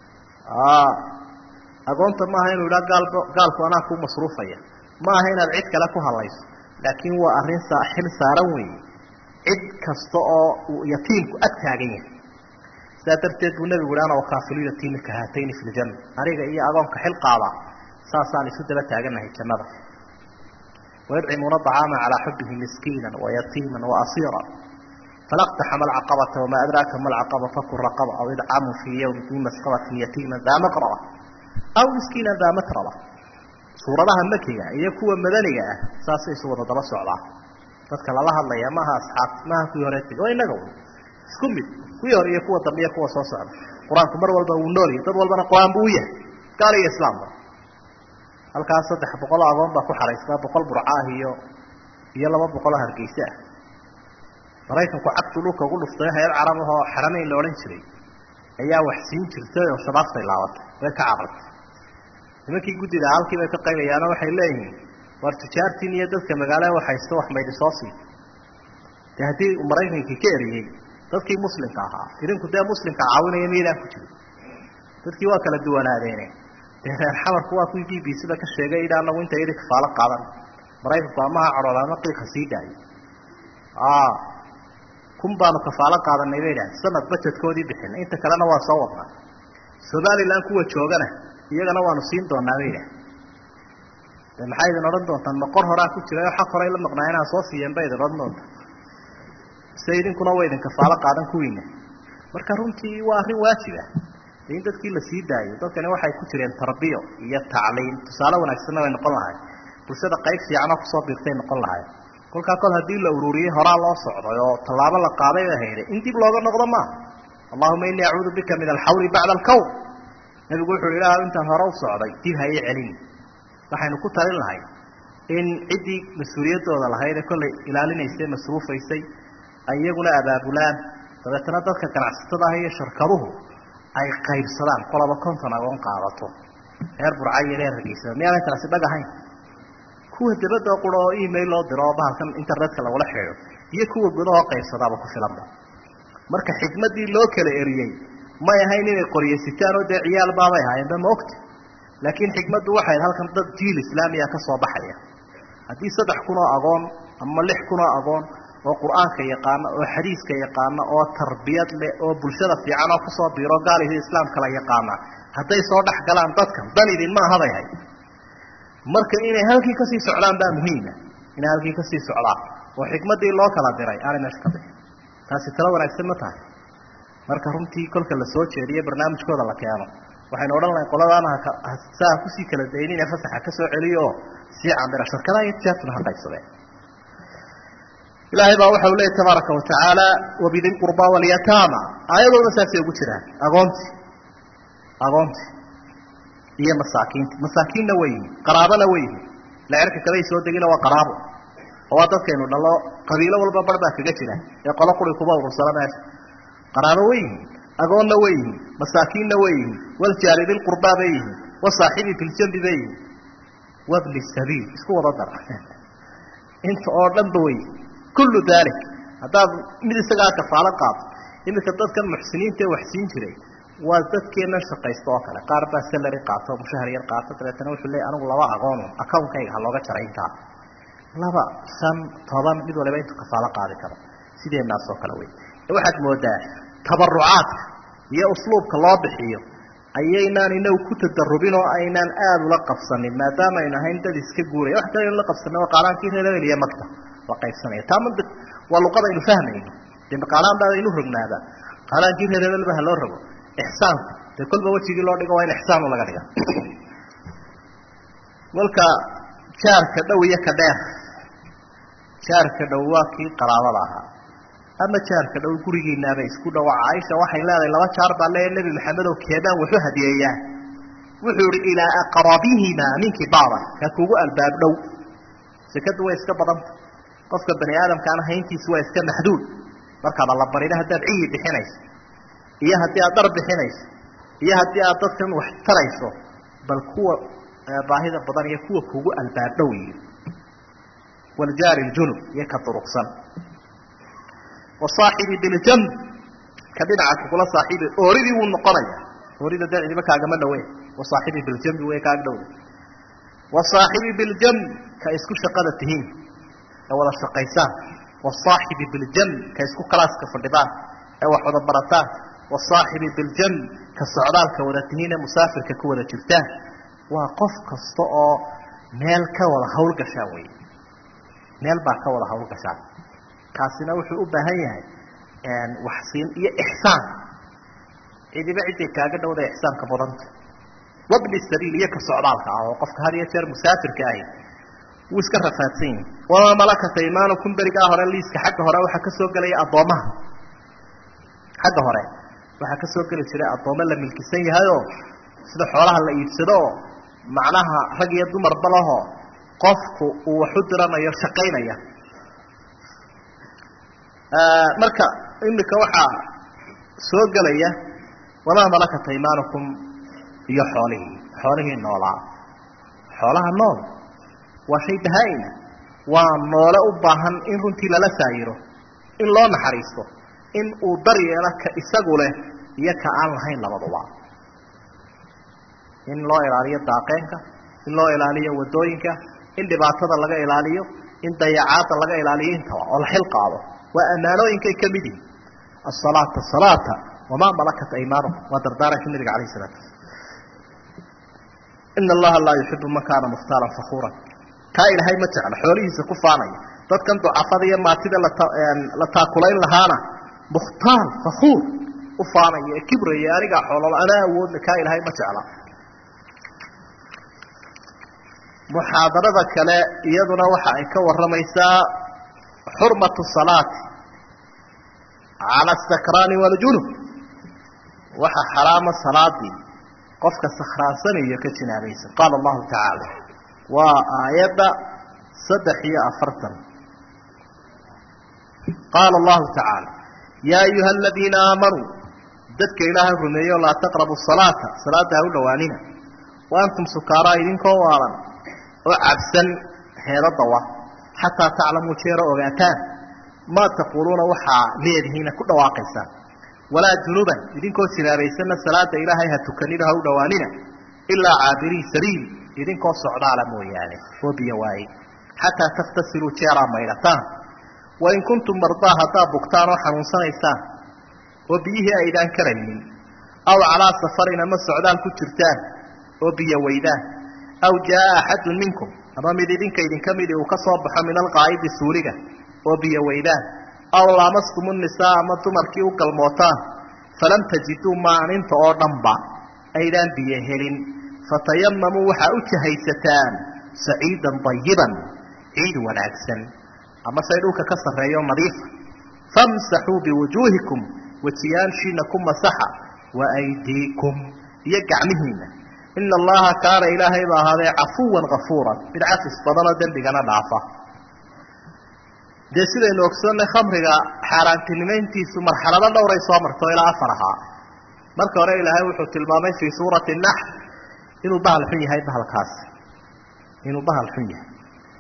agoonta maaha inuu idhaa gaalba gaalku anaa ku masruufaya ma aha inaad cid kale ku hadlayso laakiin waa arrin xil saaran weeye cid kasta oo uu yatiimku ag taagan yahay sidaa darteed buu nebigu ihi ana wakaafilu yatiimi ka haatayni fi ljanna aniga iyo agoonka xil qaada saasaan isu daba taaganahay jannada wayudcimuuna acaama calaa xubihi miskiina wayatiima waasiira falaqtaxama alcaqabata wamaa adraaka ma alcaqaba faku raqaba aw idcaamu fii yawmi dii masqabatin yatiima daa maqraba aw miskiina daa matraba suuradaha makiga iyo kuwa madaniga ah saasay isu wada daba socdaa dadka lala hadlaya maaha asxaab maaha kuwii hore tegi waa inaga isku mid kuwii hore iyo kuwa dambe iyo kuwa soo socda qur-aanku mar walba wuu noolyahy dad walbana qur-aan buu u yahay gaal iyo islaamba halkaas saddex boqol oo agoon baa ku xaraystaa boqol burcaah iyo iyo laba boqol oo hargeyse ah maraykanku cagtu dhulka ugu dhuftay hay-ad carab ahoo xarameyn la odhan jiray ayaa wax siin jirtay oo shabaabtay laabatay way ka carartay nimankii guddida halkii bay ka qaybayaano waxay leeyihiin war tujaartiin iyo dadka magaalaha waxaysto wax maydi soo sii dee haddii maraykankii ka eriyey dadkii muslimka ahaa idinku dee muslimka caawinaya miydaan ku jirin dadkii waa kala duwanaadeene dee reer xamarku waa kuwii b b c da ka sheegay idha anagu inta yadi kafaalo qaadan maraykanku amaha cadhooda ama qiiqa sii daayo kun baanu kafaalo qaadanay bay idhaha sanad bajedkoodii bixina inta kalena waa soo wadnaa somalilan kuwa joogana iyagana waanu siin doonaa bay idhaha de maxay idin odhan doontaan maqor horaa ku jira xaq horay la maqnaa inaan soo siiyeen bay idin odhan doontaa mise idinkuna waa idin kafaalo qaadan kuwiina marka runtii waa arrin waajiba in dadkii la sii daayo dadkani waxay ku jireen tarbiyo iyo tacliim tusaale wanaagsanna way noqon lahay bulshada qayb fiicanoo kusoo biirtay noqon lahay kolkaa kol haddii la ururiyey horaa loo socday oo tallaabo la qaaday ba hayday in dib looga noqdo maaha allahuma inii acuudu bika min alxawli bacda alkown nabigu wuxuu ilah intaan hore u socday dib ha ii celin waxaynu ku talin lahay in ciddii mas-uuliyaddooda lahayd ee kollay ilaalinaysay masruufaysay ay iyaguna abaabulaan dabeetana dadka ganacsatada ah iyo shirkaduhu ay qaybsadaan qolaba konton agoon qaadato reer burca iyo reer hargeysada miyaanay taasi dhag ahayn kuwa dabadda qura oo email loo diro oo bahalkan internetka lagula xidhiidho iyo kuwa gudahoo qaybsadaaba ku filanba marka xikmaddii loo kala eriyey may ahayn inay qoryaysitaan oo dee ciyaal baabay ahaayeenba ma ogta laakiin xikmaddu waxay halkan dad jiil islaamiya ka soo baxaya haddii saddex kun oo agoon ama lix kun oo agoon oo qur-aanka yaqaana oo xadiiska yaqaana oo tarbiyad leh oo bulshada fiican oo kusoo biiro gaalihi islaamka la yaqaana hadday soo dhex galaan dadkan dan idinma ahaday hay marka inay halkii kasii socdaan baa muhiima inay halkii kasii socdaan oo xikmaddii loo kala diray aanay meesha ka bixin taasi talo wanaagsan ma tahay marka runtii kolka la soo jeediyo barnaamijkooda la keeno waxaynu odhan lahay qoladaana saa kusii kala daynin ee fasaxa ka soo celiyo oo sii cambira shirkadaha iyo tijaartuna ha qaybsadeen ilaahay baa waxau leeyay tabaaraka watacaala wabidi lqurba walyataama aayadooda saasay ugu jiraan agoonti agoonti iyo masaakiinta masaakiinna way yihin qaraabona way yihin lacerka kabay soo degina waa qaraabo oo waa dadkaynu dhalo qabiilo walba bar baa kaga jira ee qolo quri kuba urursada meesha qaraabo way yihin agoonna way yihin masaakiinna way yihin waljaari dilqurbaa bay yihin wasaaxibi filjambi bay yihin wabni sabiil isku wada dar inta oo dhanba wey kullu dalik haddaad mid isagaa kafaalo qaado iminka dadkan muxsiniinta ee wax siin jiray waa dadkeennan shaqaysta oo kale qaar baa salary qaato mushahar yar qaato dabeetana wuxuu leeyay anigu laba agoon account-kayga ha looga jaray intaa laba shan toban mid waliba intuu kafaalo qaadi karo sideenaas oo kale wey waxaad moodaa tabarucaadka iyo usluubka loo bixiyo ayaynaan inagu ku tadarubin oo aynaan aada ula qabsanin maadaama aynu ahayn dad iska guuraya wax kale aynu la qabsanay waa qaalaankii reer hebel iyo magta waa qaybsanaya taa mantiq waa luqada aynu fahmayno dee qaalaan baa aynu rognaada qaalaankii reer hebel ba ha loo rogo ixsaanku dee kolba wejigii loo dhigo waa in ixsaanu laga dhiga kolka jaarka dhow iyo ka dheer jaarka dhow waa kii qaraabada ahaa ama jaarka dhow gurigiinaaba isku dhawa caaisha waxay leedahay laba jaar baa leeya nebi maxamedow keebaan waxu hadiyeeyaa wuxuu ihi ilaa aqrabihimaa ninkii baaban ka kugu albaab dhow sekadu way iska badanta qofka bani aadamkaana hayntiisu waa iska maxduud markaaba la barina haddaad ciyi bixinayso iyo haddii aad dhar bixinayso iyo haddii aad dadkan wax tarayso bal kuwa baahida badan iyo kuwa kugu albaab dhow yihi waljaari ljunub iyo ka duruqsan wasaaxibi biljamb ka dhinaca kugula saaxiibi ooridii wuu noqonaya oorida dee cidiba kaagama dhawe wasaaxibi biljambi way kaaga dhowda wasaaxibi biljamb ka isku shaqada tihiin ee wada shaqaysaan wasaaxibi biljamb ka isku kalaaska fadhidaan ee wax wada barataan wasaaxibi biljamb ka socdaalka wada tihiin ee musaafirka ku wada jirtaan waa qof kasta oo meel ka wada hawlgashaan wey meel baa ka wada hawlgashaan kaasina wuxuu u baahan yahay waxsiin iyo ixsaan cidiba ciday kaaga dhowda ixsaanka badanta wabni sabiil iyo ka socdaalka ah oo qofka had iyo jeer musaafirka ahi wuu iska rafaadsan yahi wamaa malakata imaanukum berigaa hore liiska xagga hore waxaa ka soo gelaya addoomaha xagga hore waxaa ka soo geli jiray addoommo la milkisan yahayoo sida xoolaha la iibsado oo macnaha rag iyo dumarba lahoo qofku uu waxu diranayo shaqaynaya marka imika waxaa soo gelaya wamaa malakata imaanukum iyo xoolihii xoolihii noolaa xoolaha nool waa shay bahaa-ina waa noole u baahan in runtii lala saayiro in loo naxariisto in uu daryeelo ka isagu leh iyo ka aan lahayn labaduba in loo ilaaliyo daaqeenka in loo ilaaliyo wadooyinka in dhibaatada laga ilaaliyo in dayacaada laga ilaaliyo intaba oo la xil qaado waa ammaanooyinkay ka mid yihin asalaata salaata wamaa malakat aymaanukum waa dardaarankii nabiga alayh salaatu ina allaha laa yuxibu man kaana mukhtaalan fakuuran kaa ilaahay ma jecla xoolihiisa ku faanaya dadkan ducafada iyo maatida la taakulayn lahaana mukhtaal fakuur u faanaya ee kibraya anigaa xoololo anaa awoodle kaa ilaahay ma jecla muxaadarada kale iyaduna waxa ay ka waramaysaa xurmatu salaati cala asakraani waljunub waxa xaraama salaadii qofka sakhraansanaiyo ka jinaabaysan qaala allahu tacaala waa aayadda saddex iyo afartan qaala allahu tacaala yaa ayuha aladiina aamanuu dadka ilaahay rumeeyo laa taqrabu salaata salaada ha u dhowaanina wa antum sukaaraa idinkoo waalan oo cabsan heedadawa xataa taclamuu jeero ogaataan maa taquuluuna waxaa leedihiina ku dhawaaqaysaan walaa junuban idinkoo jinaabaysanna salaada ilaahay ha tukanina ha u dhowaanina ilaa caabirii sabiil idinkoo socdaala mooyaane oo biyo waaye xataa takhtasiluu jeeraa maydhataan wain kuntum mardaa haddaad bugtaan oo xanuunsanaysaan oo biyihii aydaan karaynin aw calaa safarin ama socdaal ku jirtaan oo biyo weydaan aw jaa axadun minkum ama mid idinka idinka midi uu ka soo baxo min alqaa'idi suuliga oo biyo weydaan aw laamastumu nisaa ama dumarkii u galmootaan falam tajiduu maaninta oo dhanba aydaan biyo helin fatayamamuu waxaa u jahaysataan saciidan dayiban ciid wanaagsan ama say dhulka ka sarreeyo nadiifa famsaxuu biwujuuhikum wejiyaanshiina ku masaxa wa aydiikum iyo gacmihiina ina allaha kaana ilaahay ba ahaadee cafuwan kafuuran mid cafis badanoo dembigana dhaafa dee sidaynu ogsoonnay khamriga xaaraantinimayntiisu marxalado dhowray soo marto ilaa afar ahaa marka hore ilaahay wuxuu tilmaamay fii suurati nax inuu bahal xun yahay bahalkaasi inuu bahal xun yahay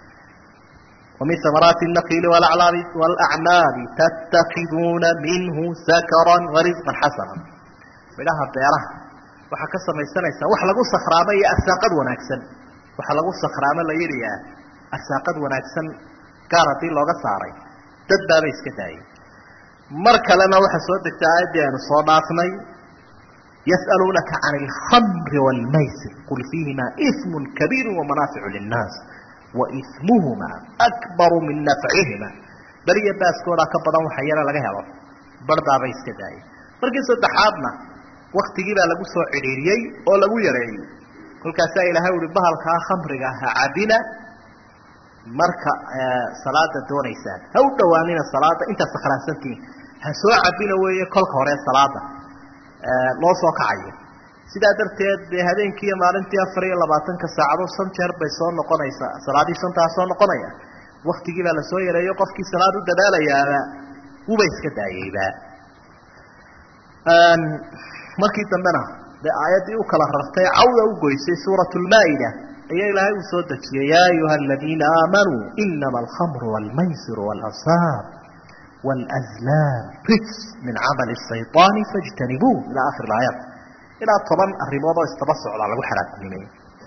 ومن ثمرات النخيل والأعناب تتخذون منه سكرا ورزقا حسنا midhaha beeraha waxaa ka samaysanaysaa wax lagu sakhraamo iyo arsaaqad wanaagsan waxa lagu sakhraamo la yidhiyaa arsaaqad wanaagsan gaar haddii looga saaray dad baaba iska daayay mar kalena waxaa soo degtay aayaddii aynu soo dhaafnay yas'aluunaka can alkhamri waalmaysir qul fiihimaa ismun kabiiru wamanaaficu linnaas waismuhuma akbaru min nafcihima beriya baaskoodaa ka badan waxa yara laga helo barhdaabay iska daayay markii saddexaadna waktigii baa lagu soo cidhiiriyey oo lagu yareeyey kolkaasaa ilaahay uhi bahalkaa khamriga ha cabina marka salaada doonaysaan ha u dhowaanina salaada intaad sakhraansantihiin ha soo cabina weeye kolka hore salaada loo soo kacayo sidaa darteed dee habeenkii iyo maalintii afar iyo labaatanka saacadood shan jeer bay soo noqonaysaa salaadii shantaa soo noqonaya waktigii baa lasoo yareeyo qofkii salaad u dadaalayaaba wuba iska daayeyba markii dambena dee aayaddii u kala rartay cawda u goysay suurat lmaa-ida ayaa ilaahay uu soo dejiyey yaa ayuha aladiina aamanuu inama alkhamru wاlmaysiru wاlansaab wاlazlaam rijs min camali الshayطaani faاjtanibuu ila akhir aayaat ilaa toban arrimood oo isdaba socdaa lagu xaraamnimey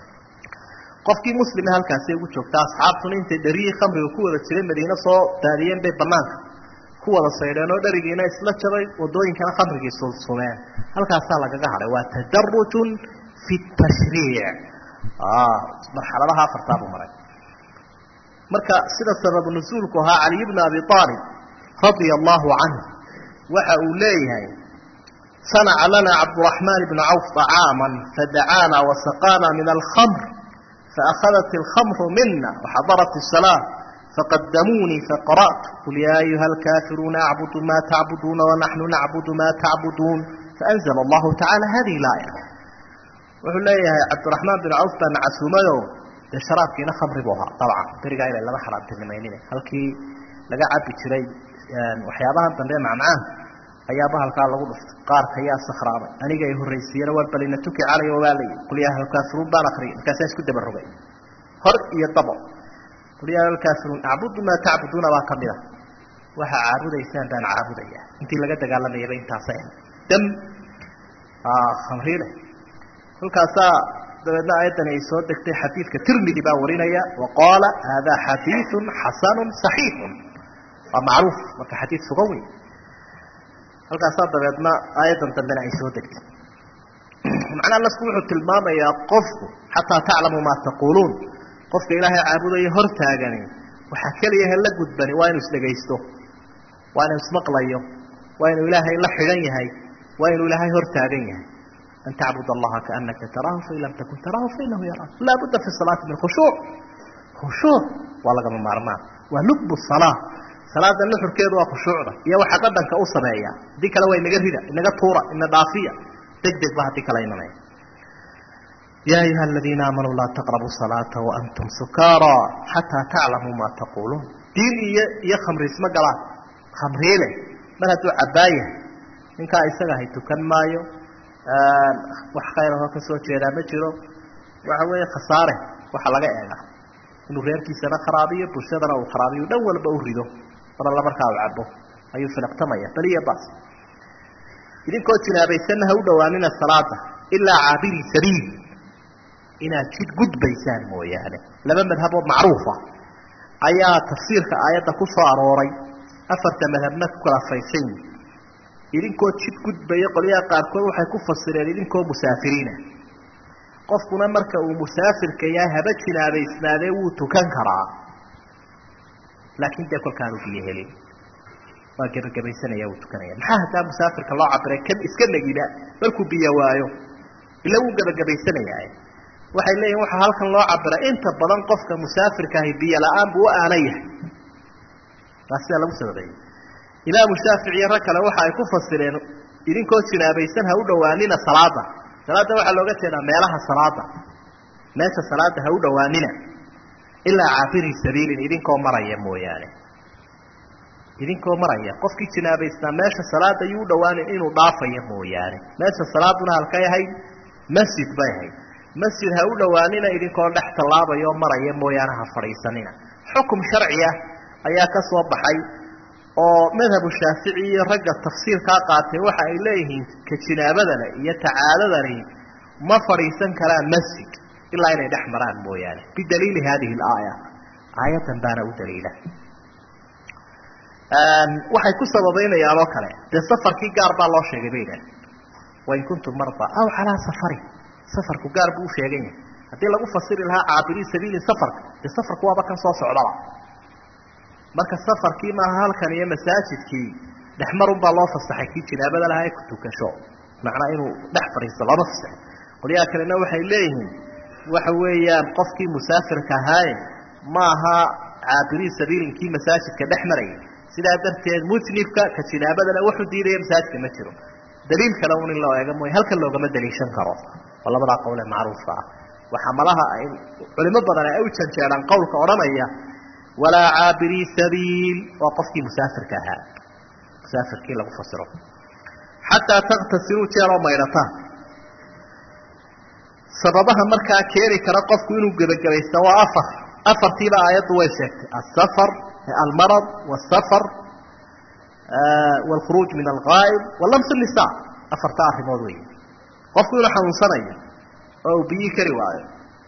qofkii muslime halkaasi ugu joogta asxaabtuna intay dhariyii khamriga ku wada jiray madiine soo daadiyeen bay banaanka ku wada saydheen oo dharigiina isla jabay wadooyinkana khamrigii sulsumeen halkaasaa lagaga hadhay waa tadarujun fi tashriic marxaladaha afartaa buu maray marka sida sababu nusuulku ahaa caliy bna abi aalib radia allahu canh waxa uu leeyahay sanaca lana cabduraxmaan bna cawf طacaama fadacaana wasaqaana min alkhamr faakhadat alkhamru mina waxadarat الsalaa faqadamuunii faqara'tu qul yaa ayuha alkaafiruuna acbudu ma tacbuduuna wanaxnu nacbudu ma tacbuduun faanzla allahu tacala hadihi laaya wuxuu leeyahay cabdiraxmaan bin cawf baa nacasuumayo dee sharaabkiina khamri buu ahaa dabcan berigaa inay lama xaraamtinimaynin halkii laga cabi jiray waxyaabahan dambe macmacaan ayaaba halkaa lagu dhuftay qaarka yaa sakhraamay aniga ay horraysiiyena war balina tuki calaya waa layi qul yaa ahlkaafiruun baan akriyay markaasaan isku dabarogay hor iyo dabo qul yaa ahlkaafiruun acbudu maa tacbuduuna baa ka mid a waxa caabudaysaan baan caabudaya intii laga dagaalamayaba intaasa dam khamriile kolkaasaa dabeedna ayaddani ay soo degtay xadiidka tirmidi baa warinaya wa qaala hada xadiidu xasanu صaxiixu waa macruuf marka xadiid sugan wey halkaasaa dabeedna aayaddan dambena ay soo degtay macnaha nasku wuxuu tilmaamayaa qofku xataa taclamu maa taquuluun qofka ilaahay caabudaya hor taagani waxaa keliya he la gudbani waa inuu isdhegaysto waa inuu ismaqlayo waa inuu ilaahay la xidhan yahay waa inuu ilaahay hor taagan yahay an tacbud allaha kaanaka taraahu fain lam takun taraahu fainahu yaraak laa budda fi salaati min khushuuc khushuuc waa lagama maarmaan waa lubbu salaa salaada nuxurkeedu waa khushuucda iyo waxa dhadhanka u sameeya haddii kale waa inaga rida inaga tuura ina dhaafiya deg deg ba haddii kale imanaya ya ayuha aladiina aamanuu laa taqrabu salaata waantum sukaara xataa taclamuu maa taquuluun diin iyo iyo khamriisma galaan khamriile mar hadduu cabaayahay ninkaa isaga hay tukan maayo wax khayrahoo ka soo jeedaa ma jiro waxa weeye khasaare waxa laga eegaa inuu reerkiisana kharaabiyo bulshadana uu kharaabiyo dhan walba u rido mar alla markaa u cabo ayuu filaqtamaya baliya bas idinkoo jinaabaysanna ha u dhowaanina salaada ilaa caabiri sabiil inaad jid gudbaysaan mooyaane laba madhaboo macruufa ayaa tafsiirka aayadda ku soo arooray afarta madhabna ku kala faysan yihi idinkoo jid gudbaya qolyaha qaarkood waxay ku fasireen idinkoo musaafiriina qofkuna marka uu musaafirka yahay haba jinaabaysnaadee wuu tukan karaa laakiin dee kolkaanu biyo helin waa gebagabaysanaya wuu tukanaya maxaa haddaa musaafirka loo cabiray kan iska negiba markuu biyo waayo ila wuu gebagabaysanaya waxay leeyihin waxaa halkan loo cabiray inta badan qofka musaafirka ahi biyo la-aan buu u aanan yahay waa sidaa lagu sababeeyey imaamu shaafici iyo rag kale waxa ay ku fasireen idinkoo jinaabaysan ha u dhowaanina salaada salaada waxaa looga jeedaa meelaha salaada meesha salaada ha u dhowaanina ilaa caabiri sabiilin idinkoo maraya mooyaane idinkoo maraya qofkii jinaabaysnaa meesha salaada yuu u dhowaanin inuu dhaafayo mooyaane meesha salaaduna halkay ahayd masjid bay ahayd masjid ha u dhowaanina idinkoo dhex tallaabaya oo maraya mooyaane ha fadhiisanina xukum sharci ah ayaa ka soo baxay oo madhabu shaafici iyo ragga tafsiirkaa qaatay waxa ay leeyihiin ka jinaabadana iyo tacaadadani ma fadhiisan karaan masjid ilaa inay dhex maraan mooyaane bidaliili hadihi alaaya aayadan baana u daliila waxay ku sababaynayaan oo kale dee safarkii gaar baa loo sheegay bay idhaah wain kuntum marda aw calaa safari safarku gaar buu u sheegan yahay haddii lagu fasiri lahaa caabiri sabiilin safarka dee safarku waaba kan soo socdaba marka safarkii maaha halkan iyo masaajidkii dhexmarun baa loo fasaxay kii jinaabada lahaa ee ku tukasho macnaa inuu dhex fadhiisto lama fasaxay qolyaha kalena waxay leeyihiin waxa weeyaan qofkii musaafirka ahaaye maaha caabirii sabiilinkii masaajidka dhex marayay sidaa darteed mujnibka ka jinaabadana wuxuu diidaya masaajidka ma jiro daliil kale un in loo eega mooye halkan loogama daliishan karo oo labadaa qowle macruufka ah waxaa malaha ay culimo badan ay u janjeedhaan qowlka odhanaya walaa caabirii sabiil waa qofkii musaafirka ahaa musaafirkii lagu fasiro xataa takhtasiluu jeeroo maydhataan sababaha markaa keeni kara qofku inuu gebagabaysta waa afar afartiiba aayaddu way sheegtay asafar almarad wsafar wاlkhuruuj min algaa'ib walams nisa afarta arrimood wey qofku inuu xanuunsanayo oo uu biyi kari waayo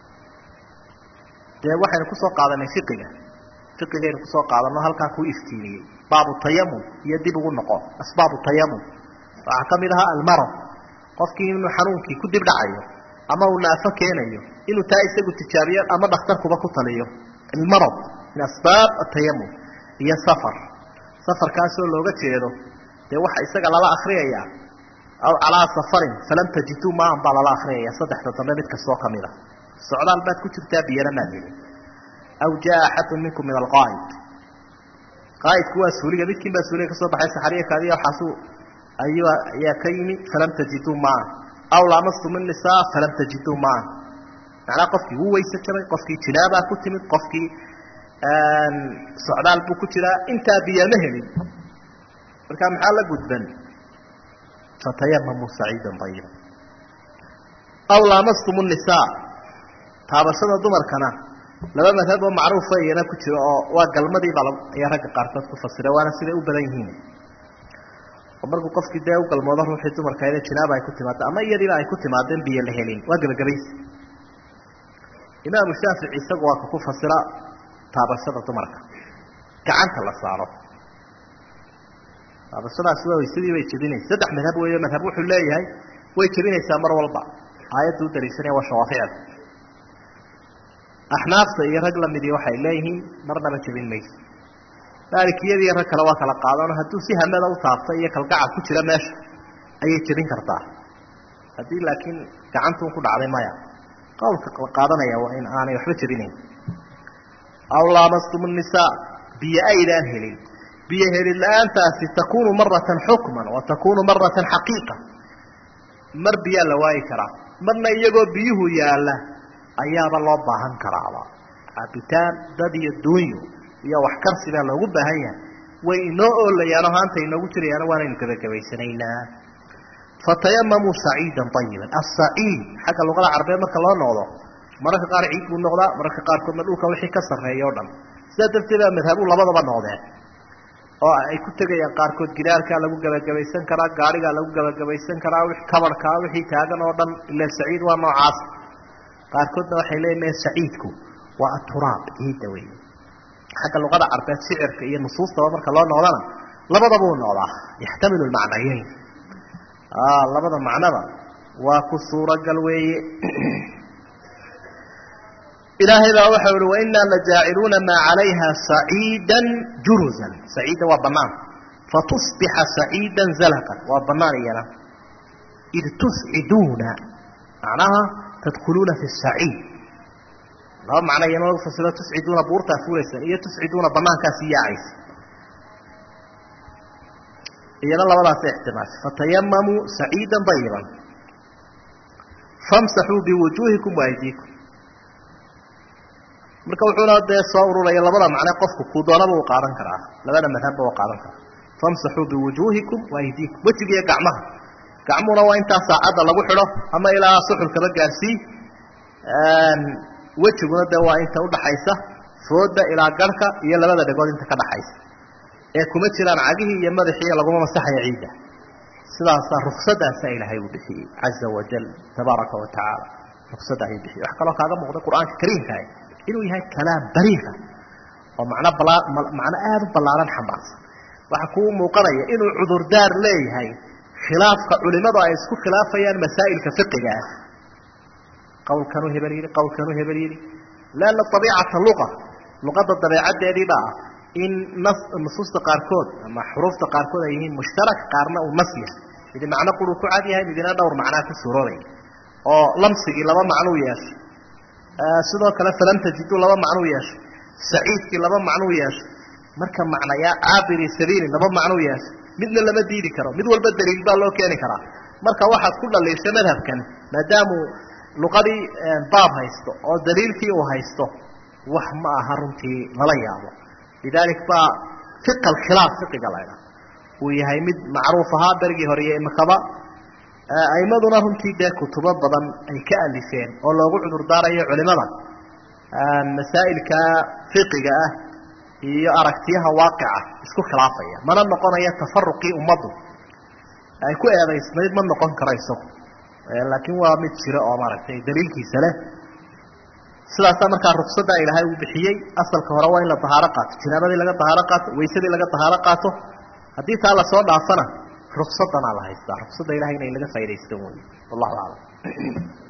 dee waxaynu kusoo qaadanay fiqiga fiqigaynu kusoo qaadano halkaa kuu iftiimiyey baabu tayamum iyo dib ugu noqon asbaabu tayamum waxaa ka mid ahaa almarad qofkii inuu xanuunkii ku dib dhacayo ama uu naafo keenayo inuu taa isagu tijaabiyo ama dhakhtarkuba ku taliyo almarad min asbaab atayamum iyo safar safarkaasoo looga jeedo dee waxa isaga lala akriyaya aw calaa safarin falam tajiduu maan baa lala akriyaya saddexda dambe mid kastoo kamid a socdaal baad ku jirtaa biyana maad helin aw jaa axadun minkum min alqaa'id qaa'idku waa suuliga midkiin baa suuliga kasoo baxay saxariya kaadiya waxaasu ayuu ayaa ka yimi falam tajiduu maan aw laamastum innisaa falam tajiduu maan macnaa qofkii wuu weyse jabay qofkii jinaabaa ku timid qofkii socdaal buu ku jiraa intaa biyama helin markaa maxaa la gudban fatayamamuu saciidan ayiba aw laamastum nisaa taabashada dumarkana laba madhab oo macruufa iyana ku jiro oo waa galmadiiba ayaa ragga qaarkood ku fasira waana siday u badan yihiin oo markuu qofkii dee u galmoodo ruuxii dumarkaede jinaaba ay ku timaado ama iyadiiba ay ku timaadeen biyo la helin waa gebagabaysi imaamu shaafici isagu waa ka ku fasira taabashada dumarka gacanta la saaro taabashadaasi waa waysadii bay jebinaysa saddex madhab weeyo madhab wuxuu leeyahay way jebinaysaa mar walba aayadda u daliishanaya waa shawaaficda axnaafta iyo rag lamidii waxay leeyihiin marnaba jebin mayso maalikiyadii rag kale waa kala qaadano hadduu si hamada u taabta iyo kalgacal ku jira meesha ayay jebin kartaa haddii laakiin gacantuun ku dhacday maya qowlka qaadanaya waa in aanay waxba jebinayn aw laamastum nisaa biyo aydaan helin biyo helin la-aantaasi takunu maratan xukman wa takunu maratan xaqiiqa mar biyaa la waayi karaa marna iyagoo biyuhu yaalla ayaaba loo baahan karaaba caabitaan dad iyo duunyo iyo waxkarsi baa loogu baahan yahay way inoo oolayaano haanta inoogu jirayaano waanaynu gebagabaysanaynaa fatayamamuu saciidan ayiban asaciid xagga luqada carabeed marka loo noqdo mararka qaar ciid buu noqdaa mararka qaarkoodna dhulka wixii ka sarreeya o dhan sidaa darteed baa madhabu labadaba noqdeen oo ay ku tegayaan qaarkood gidaarkaa lagu gebagabaysan karaa gaarigaa lagu gebagabaysan karaa kabarhkaa wixii taagan oo dhan ila saciid waa noocaas qaarkoodna waxay leeyihin me saciidku waa aturaab ciidda wey xagga luqada carbeed shicirka iyo nusuustaba marka loo noqdana labadaba u noqdaa yaxtamilu lmacnayeyn labada macnaba waa ku suuragal weeye ilaahay baa waxa uhi wainaa lajaaciluuna maa calayha saciida juruzan saciidda waa banaan fatusbixa saciida zalaqan waa banaan iyana id tusciduuna macnaha tadkhuluuna fi saciid laba macno iyana lagu fasiro tusciduuna buurtaa fuulaysaan iyo tusciduuna banaankaasi yaacaysa iyana labadaasa ixtimaasha fatayamamuu saciida ayiban famsaxuu biwujuuhikum waaydiikum marka wuxuuna dee soo ururaya labada macne qofku kuu doonaba uu qaadan karaa labada madhabba u qaadan karaa famsaxuu biwujuuhikum waaydiikum wejigiiyo gacmaha gacmuhuna waa intaa saacadda lagu xidho ama ilaa suxulkaba gaarsii wejiguna dee waa inta udhaxaysa fooda ilaa garhka iyo labada dhegood inta ka dhaxaysa ee kuma jiraan cagihii iyo madaxii laguma masaxaya ciidda sidaasaa ruksadaasa ilaahay uu bixiyey caza wajal tabaaraka wa tacaala ruksada ayuu bixiyey wax kaloo kaaga muuqda qur-aanka kariimkaah inuu yahay kalaam baliiqa oo macno bala macno aada u ballaaran xambaarsan waxaa kuu muuqanaya inuu cudurdaar leeyahay khilaafka culimadu ay isku khilaafayaan masaa'ilka fiqiga ah qowlkanuu hebel yidhi qowlkanuu hebel yidhi leanna abiicata luqa luqadda dabeecaddeediiba ah in nas nusuusta qaarkood ama xuruufta qaarkood ay yihiin mushtarak qaarna uu nas yahay midi macno quruu ku cad yahay midina dhowr macnaa ku suuroobay oo lamsigii laba macnuu yeeshay sidoo kale falam tajiduu laba macnuu yeeshay saciidkii laba macnuu yeeshay marka macnayaa caabiri sabiili laba macnuu yeeshay midna lama diidi karo mid walba daliil baa loo keeni karaa marka waxaad ku dhaliishay madhabkan maadaamuu luqadii baab haysto oo daliilkii uu haysto wax ma aha runtii lala yaabo lidaalik baa fiqa alkhilaaf fiqiga laydha uu yahay mid macruuf ahaa berigii hore iyo imikaba aimaduna runtii dee kutubo badan ay ka alifeen oo loogu cudur daarayo culimada masaa'ilka fiqiga ah iyo aragtiyaha waaqica isku khilaafaya mana noqonayo tafaruqii ummaddu ay ku eedaysnayd ma noqon karo isagu laakiin waa mid jiro oo maaragtay daliilkiisa leh sidaasaa markaa ruksadaa ilaahay uu bixiyey asalka hore waa in la dahaaro qaato jinaabadii laga dahaaro qaato waysadii laga dahaaro qaato haddii taa lasoo dhaafana ruksadanaa la haystaa ruksada ilahay inay laga faa'idaysto wey wallahu aclam